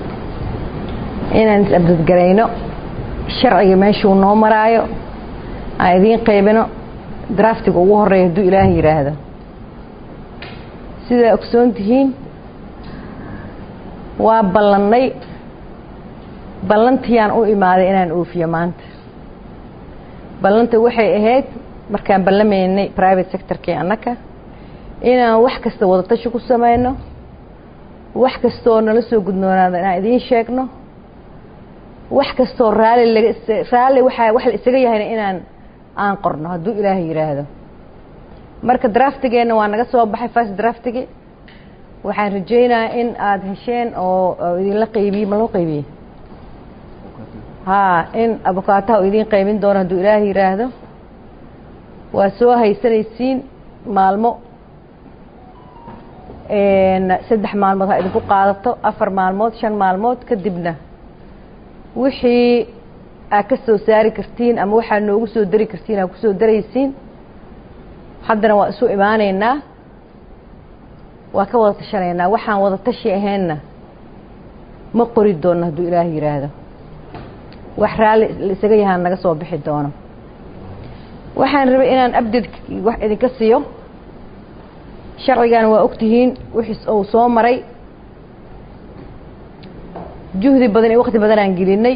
inaan is-abdadgarayno sharciga meeshuu noo maraayo aan idiin qaybino draftiga ugu horeeya hadduu ilaaha yidhaahdo sidaa ogsoon tihiin waa ballannay ballantiiyaan u imaaday inaan oofiyo maanta ballanta waxay ahayd markaan ballamaynay private sectorkii annaka inaan wax kasta wadatashi ku samayno wax kastaoo nala soo gudnoonaada inaan idiin sheegno wax kastaoo raalli laga raalli waxaa wax la isaga yahayna inaan aan qorno hadduu ilaaha yidhaahdo marka draftigeenna waa naga soo baxay first draftigii waxaan rajaynayaa in aada hesheen oo idinla qaybiyey ma loo qaybiyey haa in abukaataha u idiin qaybin doono hadduu ilaaha yidhaahdo waa soo haysanaysiin maalmo saddex maalmood ha idinku qaadato afar maalmood shan maalmood kadibna wixii aad ka soo saari kartiin ama waxaad noogu soo dari kartiin aad kusoo daraysiin haddana waa isu imaanaynaa waa ka wada tashanaynaa waxaan wada tashi ahaynna ma qori doonno hadduu ilaah yidhaahdo wax raalli la isaga yahaan naga soo bixi doono waxaan rabay inaan abded wax idinka siiyo sharcigana waa ogtihiin wixii uu soo maray juhdi badan iyo waqti badan aan gelinay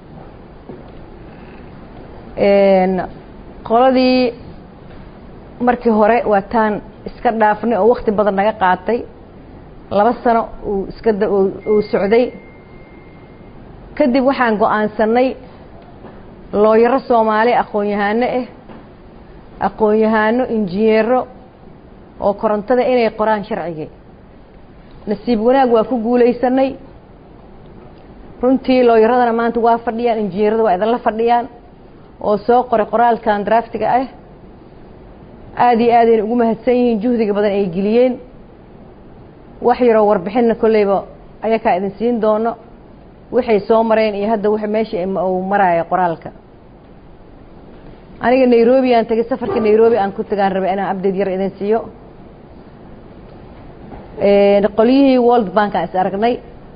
qoladii markii hore waa taan iska dhaafnay oo waqti badan naga qaatay laba sano uu iska uu socday kadib waxaan go-aansanay looyaro soomaali aqoon-yahano ah aqoon-yahano injineero oo korontada inay qoraan sharcigii nasiib wanaag waa ku guulaysanay runtii looyaradana maanta waa fadhiyaan injineerada waa idinla fadhiyaan oo soo qoray qoraalkan draftiga ah aada iyo aadayna ugu mahadsan yihiin juhdiga badan ay geliyeen wax yaroo warbixinna kolleyba ayakaa idin siin doono waxay soo mareen iyo hadda w meesha uu maraayo qoraalka aniga nairobi aan tegay safarka nairobi aan ku tagaan rabay inaan update yar idin siiyo qolyihii world bank aan is aragnay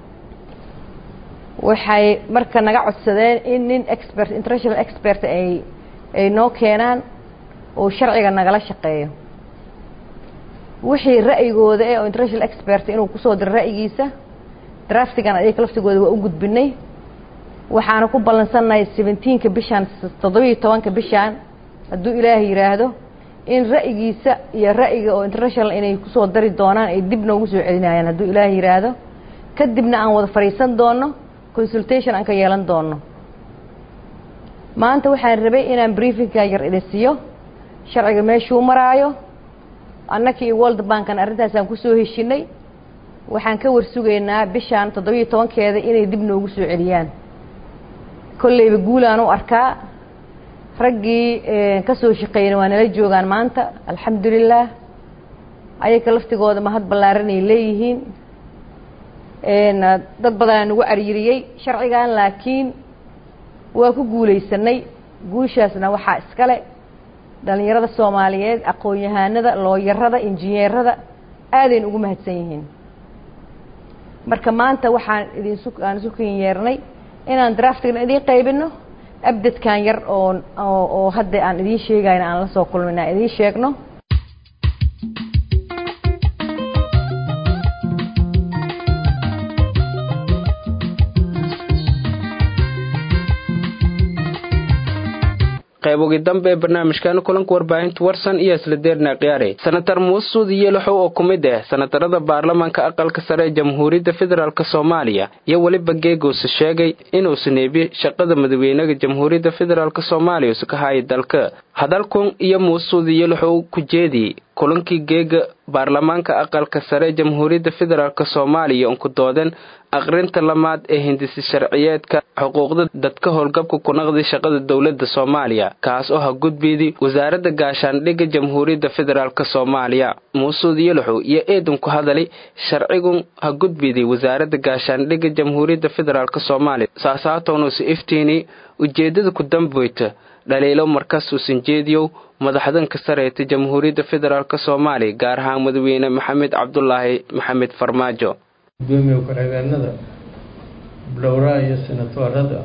waxay marka naga codsadeen in nin expert international expert ay ay noo keenaan oo sharciga nagala shaqeeyo wixii ra'yigooda eh oo international expert inuu kusoo diro ra'yigiisa draftigan ayaga laftigooda waa u gudbinay waxaana ku ballansannahay seventeenka bishaan toddobiiyo tobanka bishaan hadduu ilaahay yidhaahdo in ra'yigiisa iyo ra'yiga oo international inay kusoo dari doonaan ay dib noogu soo celinayaan hadduu ilaahay yidhaahdo kadibna aan wada fadhiisan doono consultation aan ka yeelan doono maanta waxaan rabay inaan briefingka yar idin siiyo sharciga meeshuu maraayo annaka iyo world bankan arrintaasaan kusoo heshinay waxaan ka warsugaynaa bishaan toddobiiyo tobankeeda inay dib noogu soo celiyaan kolleyba guulaan u arkaa raggii ka soo shaqeeyana waa nala joogaan maanta alxamdulilah ayaga laftigooda mahad ballaaranay leeyihiin dad badanaa nagu aryiriyey sharcigan laakiin waa ku guulaysanay guushaasna waxaa iskale dhalinyarada soomaaliyeed aqoon-yahanada looyarada injineerada aadayna ugu mahadsan yihiin marka maanta waxaan idinsu aan isu kin yeernay inaan draftigna idiin qaybino abdadkan yar oo oo hadda aan idiin sheegayna aan la soo kulmin aan idiin sheegno qaybogi dambe ee barnaamijkan kulanka warbaahinta warsan iyo isla deerna khiyaare senatar muusud yeelaxow oo ku mid ah senatarada baarlamaanka aqalka sare ee jamhuuriyadda federaalk soomaaliya iyo weliba geegoose sheegay inuusa neebi shaqada madaxweynaha jamhuuriyadda federaalk soomaaliya usa ka haya dalka hadalkun iyo muusud yeelaxow ku jeedi kulankii geega baarlamaanka aqalka sare ee jamhuuriyadda federaalk soomaaliya unku dooden aqrinta lamaad ee hindisi sharciyeedka xuquuqda dadka howlgabka ku naqdi shaqada dowladda soomaaliya kaas oo ha gudbiydi wasaaradda gaashaandhigga jamhuuriyadda federaalk soomaaliya muusuud yelaxow iyo eedan ku hadali sharcigun ha gudbiydi wasaaradda gaashaandhigga jamhuuriyadda federaalk soomaaliya saasaatownuusa iftiini ujeeddada ku damboyta dhaliilo markaas uusan jeediyow madaxdanka sareeta jamhuuriyadda federaalk soomaaliya gaar ahaan madaxweyne maxamed cabdulaahi maxamed farmaajo gudoomiye ku-xigeenada dhowraha iyo senatoorada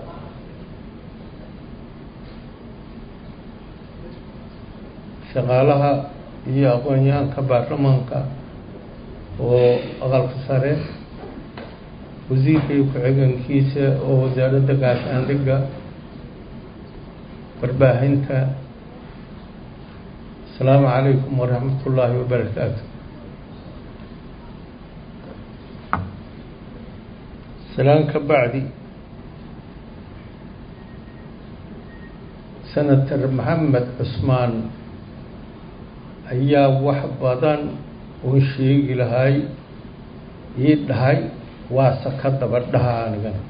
shaqaalaha iyo aqoon-yahanka baarlamaanka oo aqalka sare wasiirka iyo ku-xigeenkiisa oo wasaaradda gaashaandhigga warbaahinta asalaamu calaykum waraxmat ullaahi wabarakaatu salaan ka bacdi senator maxamed cusmaan ayaa wax badan uu sheegi lahay ii dhahay waase ka daba dhaha anigana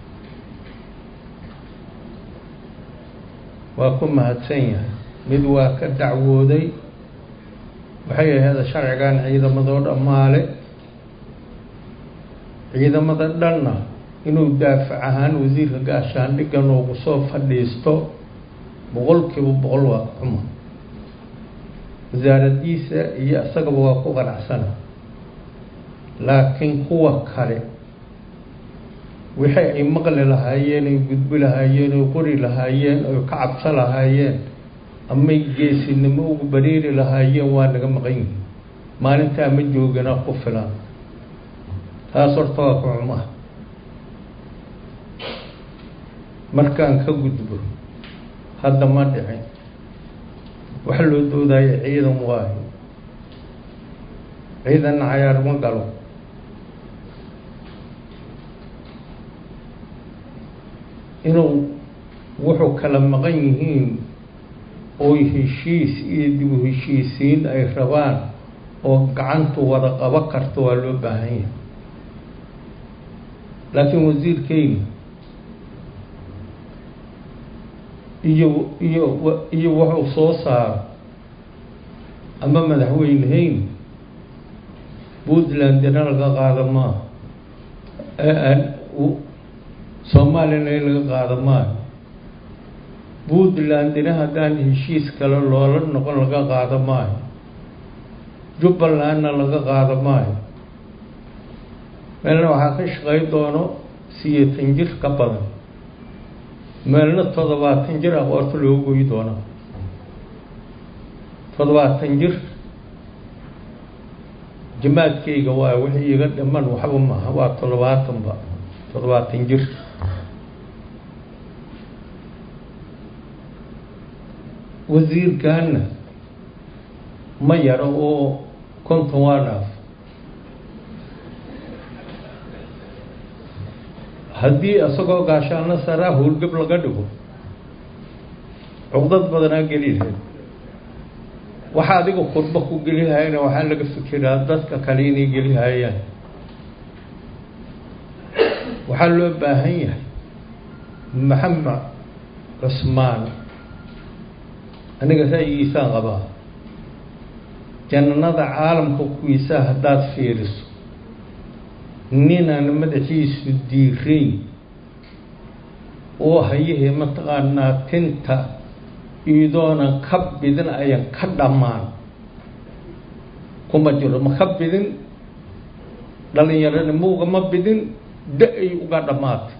waa ku mahadsan yahay mid waa ka dacwooday waxay ahayd sharcigan ciidamadoo dhammaale ciidamada dhanna inuu daafac ahaan wasiirka gaashaandhigga noogu soo fadhiisto boqolkiiba boqol waa ka xuma wasaaradiisa iyo isagaba waa ku qanacsana laakiin kuwa kale wixii ay maqli lahaayeen ay gudbi lahaayeen oy qori lahaayeen oy ka cabso lahaayeen amay geesinimo ugu bariiri lahaayeen waa naga maqan yihin maalintaa ma joogina ku filan taas horta waa ku xumaa markaan ka gudbo hadda ma dhicin wax loo doodayo ciidan waayo ciidanna cayaar ma galo inuu wuxuu kala maqan yihiin oy heshiis iyo dibu heshiisiin ay rabaan oo gacantu wada qabo karto waa loo baahan yahay laakiin wasiirkeyna iyo iyo iyo wuxuu soo saaro ama madaxweynehayn puntlandina laga qaado maaha soomaaliyana in laga qaado maayo puntlandina haddaan heshiis kale loola noqon laga qaado maayo jubbalandna laga qaado maayo meelna waxaa ka shaqay doono siyeetan jir ka badan meelna toddobaatan jir aqoorta loogu goyi doonaa toddobaatan jir jamaadkayga waa wixii iga dhiman waxba maaha waa toddobaatanba toddobaatan jir wasiirkaana ma yaro oo konton waa dhaaf haddii isagoo gaashaano saraa howlgab laga dhigo cuqdad badanaa geli lahayd waxa adiga khudbo ku gelihayana waxaa laga fikiraa dadka kale inay gelihayaan waxaa loo baahan yahay maxamed cusmaan aniga ra'yigiisaan qabaa jannada caalamka kuwiisaa haddaad fiiriso ninaan madaxiisu diirayn oo hayahee mataqaanaa tinta iidoonan ka bidin ayan ka dhammaan kuma jiro ma ka bidin dhalinyaronimo ugama bidin da-ay uga dhammaatay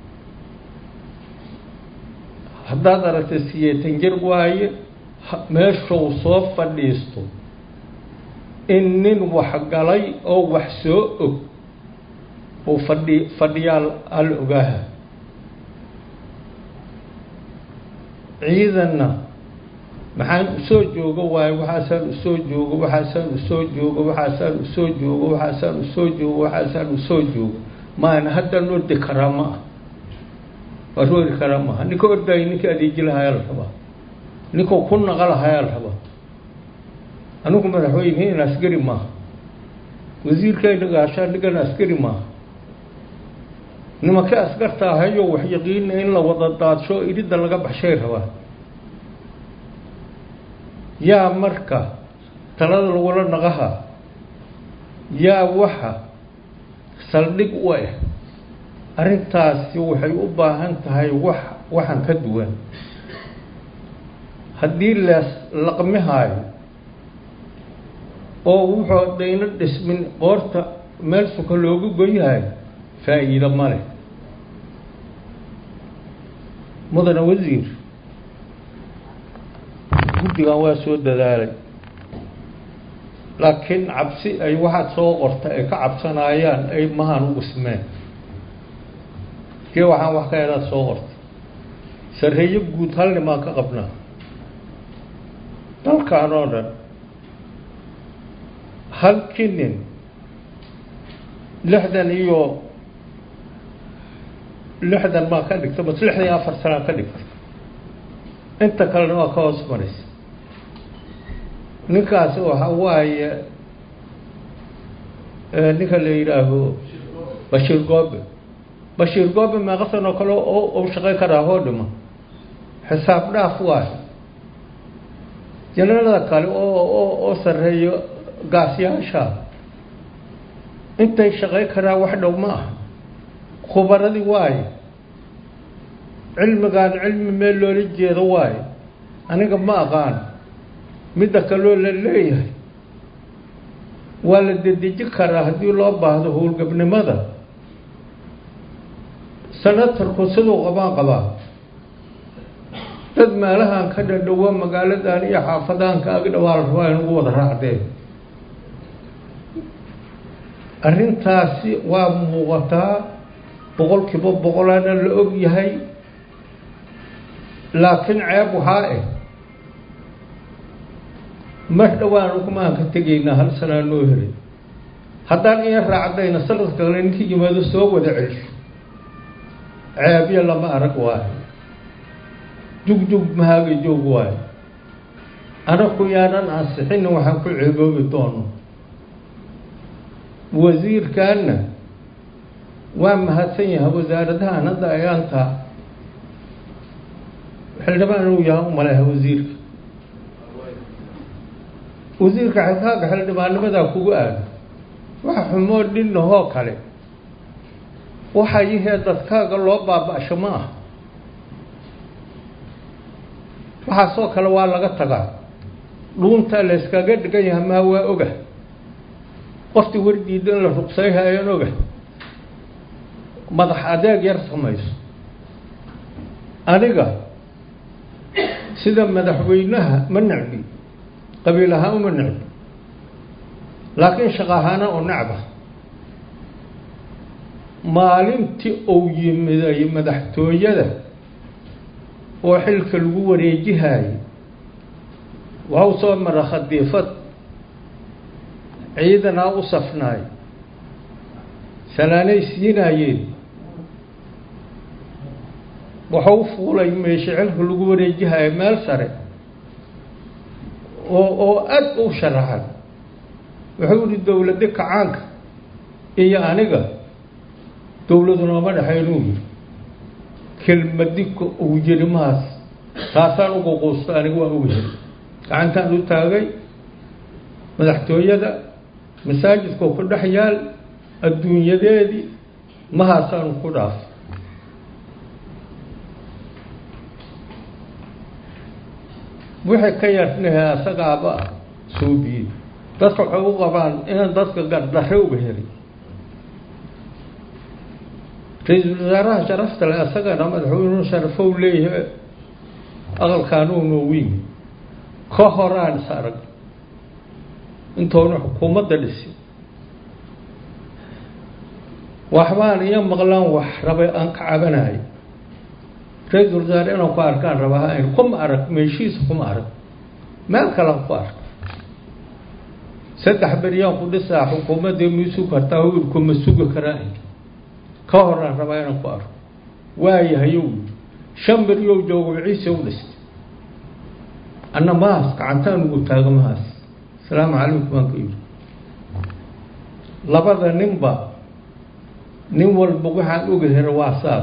haddaad aragtay siyeetan jir waaye meeshuu soo fadhiisto in nin waxgalay oo wax soo og uu fadhi fadhiyaal al ogaaha ciidanna maxaan usoo joogo waayo waxaasaan usoo joogo waxaasaan usoo joogo waxaasaan usoo joogo waxaasaan usoo joogo waxaasaan usoo joogo maana haddaan ordi karaa ma ah waa roori karaa maaha ninka ordaayo ninka adeeji lahayaa la rabaa ninkau ku naqa lahayaa la rabaa anigu madaxweynehin askari maaha wasiirkayna gaashaan dhigana askari maaha nimanka askarta ahayo wax yaqiina in la wada daadsho iridda laga baxshay rabaa yaa marka talada lagula naqaha yaa waxa saldhig u ah arrintaasi waxay u baahan tahay wax waxan ka duwan haddii lees laqmihaayo oo wuxuu dayno dhismin qoorta meel suka looga goyhayo faa'iido ma leh mudane wasiir guddigan waa soo dadaalay laakiin cabsi ay waxaad soo qorta ay ka cabsanayaan ay mahaan u dhismeen kee waxaan wax ka helaad soo qorta sarreeyo guud hal nimaan ka qabnaa dalkan oo dhan halkii nin lixdan iyo lixdan maa ka dhigta bas lixdan iyo afar sanaa ka dhigta inta kalena waa ka hoos maraysa ninkaas waxa waaye ninka la yidhaaho bashiir goobe bashiir goobe meeqa sanoo kale u shaqayn karaa hoo dhima xisaab dhaaf waayo janalada kale oo oo oo sarreeyo gaasyaasha intay shaqayn karaa wax dhow ma aha khubaradii waaye cilmigaan cilmi meel loola jeedo waaye aniga ma aqaan midda kaloo la leeyahay waa la dedeji karaa haddii loo baahdo howlgabnimada sanatarku siduu qabaan qabaa dad meelahan ka dhadhowa magaaladan iyo xaafadahan ka ag dhawaa la rabaa in ugu wada raacdeen arrintaasi waa muuqataa boqol kiiba boqolaana la og yahay laakiin ceeb waxaa ah mar dhowaan ukumaan ka tegaynaa hal sanaa noo helay haddaan iya raacdayna sanadka kale ninkii yimaado soo wada celsho ceebyo lama arag waayo jugjug mahaaga joog waayo anaku yaanan ansixina waxaan ku ceeboobi doono wasiirkaanna waa mahadsan yahay wasaaradahan hadda ayaanta xildhibaan inuu yahay u maleha wasiirka wasiirka xilkaaga xildhibaannimadaa kugu aada waxa xumoo dhinahoo kale waxaa yihee dadkaaga loo baaba-sho ma ah waxaasoo kale waa laga tagaa dhuuntaa la yskaga dhigan yahay maa waa oga qoftii wardiida in la ruqsayhayaan oga madax adeeg yar samayso aniga sida madaxweynaha ma necbi qabiil ahaan uma necbi laakiin shaqo ahaana oo necba maalintii uu yimiday madaxtooyada oo xilka lagu wareejihayay waxau soo mara khadiifad ciidanaa u safnaay salaanay siinaayeen waxau fuulay meesha xilka lagu wareejihaya meel sare oo oo aada u sharaxan wuxuu yihi dowladi kacaanka iyo aniga dowladu nooma dhexaynuu yiri kelmadika uu yiri mahaas taasaan ugu quusta aniga waa uga heli gacantaan u taagay madaxtooyada masaajidkao ku dhex yaal adduunyadeedii mahaasaanu ku dhaaf wixii ka yarnahe asagaaba suubiyey dadka waxay u qabaan inaan dadka gardarre uga helay ra-iisul wasaaraha sharafta le asagana madaxweynuhu sharafow leeyahay aqalkaanuu noogu yimi ka horaan is arag intoona xukuumadda dhisi waxbaan iyo maqlaan wax rabay aan ka cabanayo ra-iisul wasaare inaan ku arkaan rabaa n kuma arag meeshiisa kuma arag meel kalean ku ark saddex beryaan ku dhisaa xukuumaddii miisug kartaa wiilkuma sugi karaa ka horaan rabaa inaan ku arko waayahayow shan beryow joogo ciise u dhistay anna mahaas gacantaan ugu taaga mahaas asalaamu calaykum baan ka yidhi labada ninba nin walba waxaan oga hera waa saas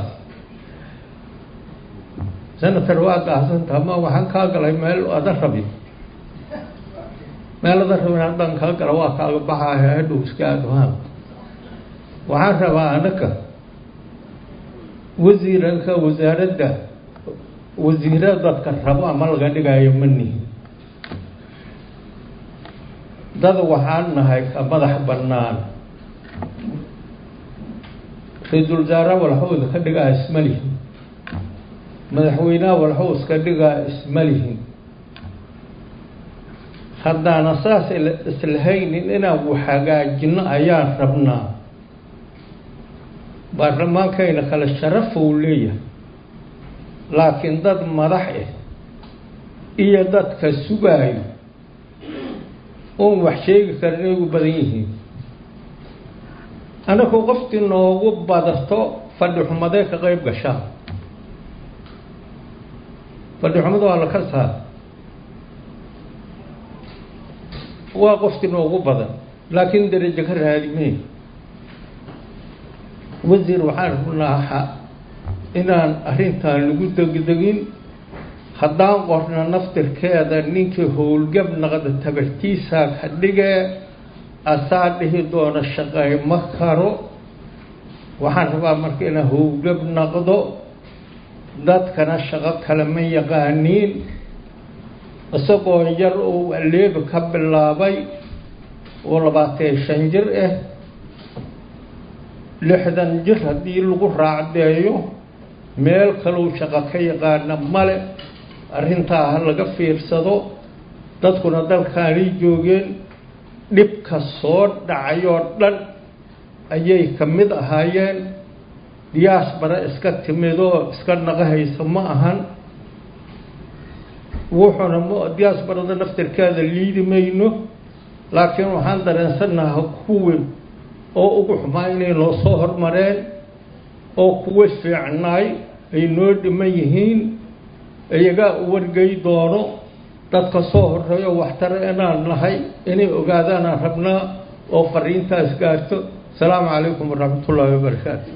senator waa gaahsantaha ma waxaan kaa galay meel ada rabin meel ada rabin haddaan kaa gala waa kaaga baxaaya hadhow iska adhaan waxaan rabaa anaka wasiiranka wasaaradda wasiira dadka rabo ama laga dhigaayo ma nihi dad waxaan nahay ka madax bannaan ra-iisul wasaare walxowda ka dhigaa isma lihin madaxweynaha walxow iska dhigaa isma lihin haddaana saas islahaynin inaan wax hagaajino ayaan rabnaa baarlamaankayna kale sharafou leeyahay laakiin dad madax ah iyo dadka sugaayo oon wax sheegi karin ay ugu badan yihiin anaku qoftii noogu badato fadhi xumadee ka qeyb gashaa fadhi xumada waa la ka saar waa qoftii noogu badan laakiin darajo ka raadimee wasiir waxaan rabnaa inaan arrintan lagu degdegin haddaan qorno naftirkeeda ninkii howlgab naqda tabartiisaa ka dhigee asaa dhihi doona shaqay ma karo waxaan rabaa marka inaan howlgab naqdo dadkana shaqo kale ma yaqaaniin isagoo yar uu aleebi ka bilaabay oo labaatan shan jir ah lixdan jir haddii lagu raacdeeyo meel kaleu shaqo ka yaqaana male arrintaa ha laga fiirsado dadkuna dalkaanay joogeen dhibka soo dhacay oo dhan ayay ka mid ahaayeen diyaasbara iska timidoo iska naqahaysa ma ahan wuxuuna m diyaasbarada naftirkeeda liidi mayno laakiin waxaan dareensannaha kuwii oo ugu xumaa inay noo soo hormareen oo kuwa fiicnaay ay noo dhiman yihiin iyagaa u wargey doono dadka soo horeeyo waxtare inaan nahay inay ogaadaanaan rabnaa oo fariintaas gaarto asalaamu calaykum waraxmat ullaahi wabarakaatu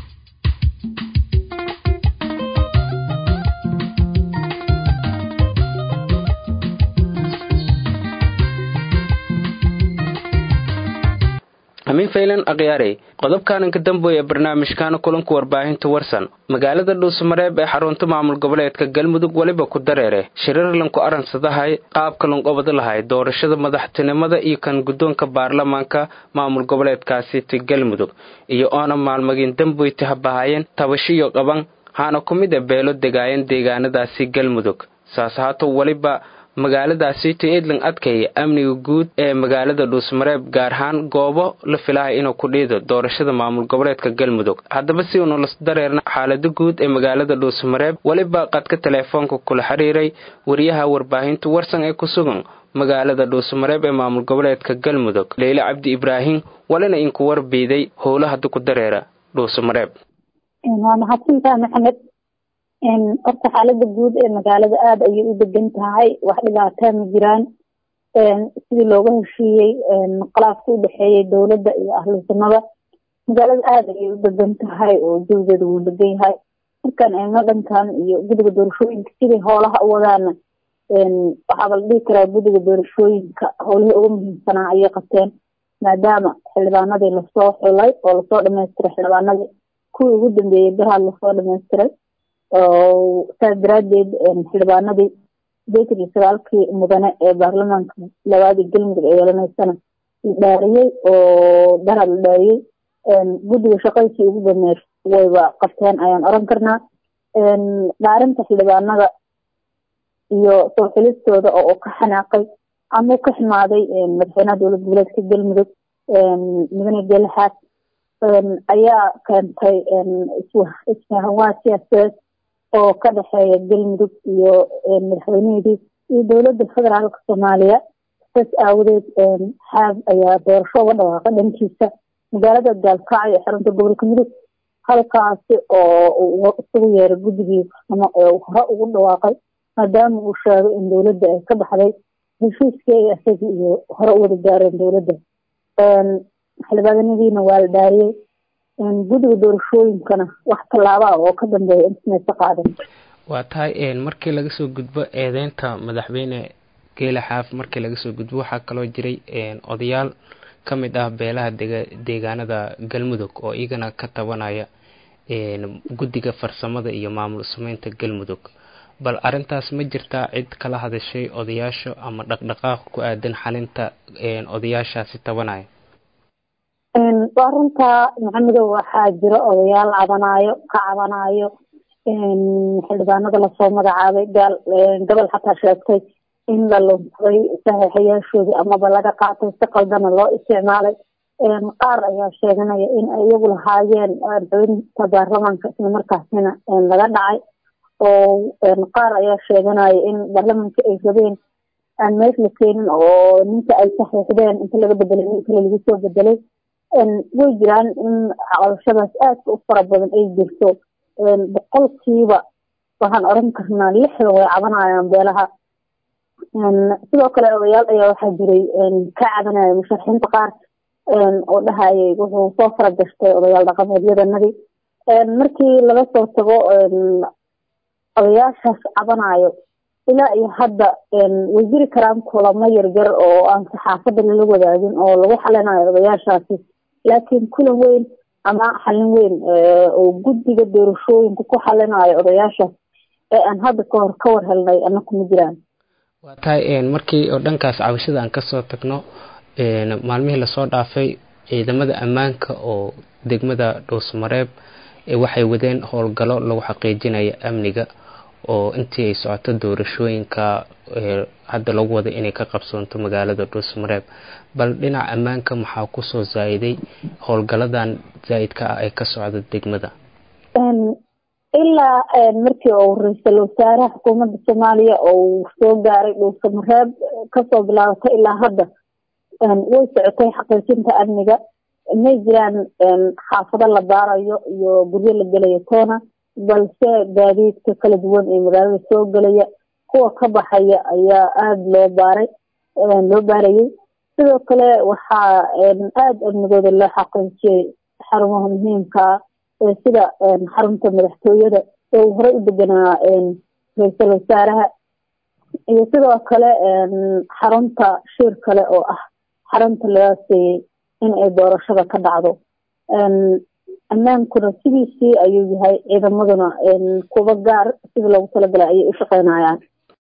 amiin faylan akhyaarey qodobkaaninka damboy ee barnaamijkaana kulanka warbaahinta warsan magaalada dhuusamareeb ee xarunta maamul goboleedka galmudug weliba ku dareere shirarlanku aransadahay qaabka lanqobada lahay doorashada madaxtinimada iyo kan guddoonka baarlamaanka maamul goboleedkaasiti galmudug iyo oona maalmagiin damboyti habahaayeen tabashiyo qaban haana ku mid a beelo degaayeen deegaanadaasi galmudug saas haato weliba magaaladaasiti edlan adkaya amniga guud ee magaalada dhuusmareeb gaar ahaan goobo la filahay inuu ku dhiido doorashada maamul goboleedka galmudug haddaba si uunu las dareerna xaalada guud ee magaalada dhuusmareeb weliba qadka teleefoonka kula xiriiray wariyaha warbaahinta warsan ee ku sugan magaalada dhuusmareeb ee maamul goboleedka galmudug leyle cabdi ibraahim walina inku warbiiday howla hadda ku dareera dhuusmareeb waa mahadsantaha maxamed horta xaalada guud ee magaalada aada ayay u degan tahay wax dhibaataa ma jiraan sidii looga heshiiyey khilaafka u dhexeeyey dowladda iyo ahlusunada magaalada aada ayay u degan tahay oo jawigeeda wuu degan yahay markaan eegno dhankan iyo guddiga doorashooyinka siday hoolaha u wadaana waxaaba la dhihi karaa guddiga doorashooyinka howlihii ugu muhiimsanaa ayay qabteen maadaama xildhibaanadii lasoo xulay oo lasoo dhamaystiray xildhibaanadii kuwii ugu dambeeyey baraad lasoo dhamaystiray saas daraadeed xildhibaanadii sideetan iyo sagaalkii mudane ee baarlamaanka labaadii galmudug ee yeelanaysana la dhaariyey oo daraad la dhaariyey guddiga shaqadiisii ugu dameer wayba qabteen ayaan oran karnaa dhaarinta xildhibaanada iyo soo xilistooda oo ka xanaaqay ama ka ximaaday madaxweynaha dowlad goboleedka galmudug mudane gelaxaad ayaa keentay isfahanwaa siyaasadeed oo ka dhexeeya galmudug iyo madaxweyneheedii iyo dowladda federaalka soomaaliya saas aawadeed xaab ayaa doorasho uga dhawaaqay dhankiisa magaalada gaalkacyo ee xarunta gobolka mudug halkaasi oo isugu yeeray guddigii ama hore ugu dhawaaqay maadaama uu sheegay in dowladda ay ka baxday heshiiskii ay isagii iyo hore u wada gaareen dowladda xildhibaanadiina waa la dhaariyey guddiga doorashooyinkana wax tallaabaa oo ka dambeeya intamaysa qaadan waa tahay markii laga soo gudbo eedeynta madaxweyne geela xaaf markii laga soo gudbo waxaa kaloo jiray odayaal ka mid ah beelaha dega deegaanada galmudug oo iyagana ka tabanaya guddiga farsamada iyo maamul sameynta galmudug bal arintaas ma jirtaa cid kala hadashay odayaasha ama dhaqdhaqaaq ku aadan xalinta odayaashaasi tabanaya waa runtaa maxamedow waxaa jira odayaal cabanaayo ka cabanaayo xildhibaanada lasoo magacaabay gaal gobol xataa sheegtay in la lunsaday saxiixayaashoodii amaba laga qaatay si qaldana loo isticmaalay qaar ayaa sheeganaya in ay iyagu lahaayeen xubinta baarlamaanka isla markaasina laga dhacay oo qaar ayaa sheeganaya in baarlamaanka ay rabeen aan meesh la keenin oo ninka ay saxiixdeen inta laga bedelay nin kale lagu soo bedelay way jiraan in caqabashadaas aadka u fara badan ay jirto boqolkiiba waxaan oran karnaa lixda way cabanayaan beelaha sidoo kale odayaal ayaa waxaa jiray ka cabanaya musharaxiinta qaar oo dhahayay wuxuu soo fara gashtay odayaal dhaqameedyadanadii markii laga soo tago odayaashaas cabanayo ilaa iyo hadda way jiri karaan kulamo yaryar oo aan saxaafadda lala wadaagin oo lagu xalinayo odayaashaasi laakiin kulan weyn ama xalin weyn oo guddiga doorashooyinka ku xalinayo odayaashaas ee aan hadda ka hor ka war helnay ana kuma jiraan waa tahay markii oo dhankaas cabashada aan kasoo tagno maalmihii lasoo dhaafay ciidamada ammaanka oo degmada dhuusmareeb waxay wadeen howlgallo lagu xaqiijinaya amniga oo intii ay socoto doorashooyinka hadda lagu wada inay ka qabsoonto magaalada dhuusmareeb bal dhinaca ammaanka maxaa kusoo zaa-iday howlgaladan zaa-idka ah ee ka socda degmada ilaa markii uu ra-iisul wasaaraha xukuumadda soomaaliya uu soo gaaray dhuusamareeb kasoo bilaabatay ilaa hadda way socotay xaqiijinta amniga may jiraan xaafado la baarayo iyo guryo la gelayo toona balse gaadiidka kala duwan ee magaalada soo gelaya kuwa ka baxaya ayaa aada loo baaray loo baarayay sidoo kale waxaa aada amnigooda loo xaqiijiyay xarumaha muhiimkaa sida xarunta madaxtooyada ee uu horey u deganaa ra-iisul wasaaraha iyo sidoo kale xarunta shir kale oo ah xarunta laga seeyey in ay doorashada ka dhacdo ammaankuna sidiisii ayuu yahay ciidamaduna kuba gaar sidii loogu talagalay ayay u shaqeynayaan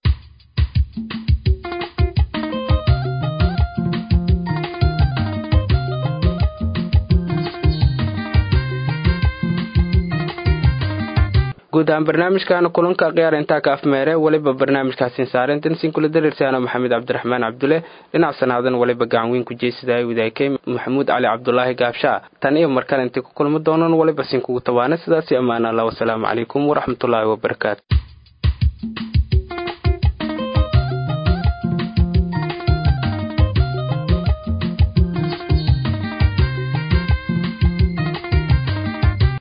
guud ahaan barnaamijkaana kulanka khiyaar intaa ka afmeere weliba barnaamijkaasin saarintan sin kula dareersaano maxamed cabdiraxmaan cabdulle dhinac sanaadan waliba gacan weyn ku jeysadaay wadaagay maxamuud cali cabdulaahi gaabshaa tan iyo markale intay ku kulmi doonan waliba sin kugu tabaana sidaasi ammaan allah wasalaamu calaykum waraxmatullaahi wabarakaatu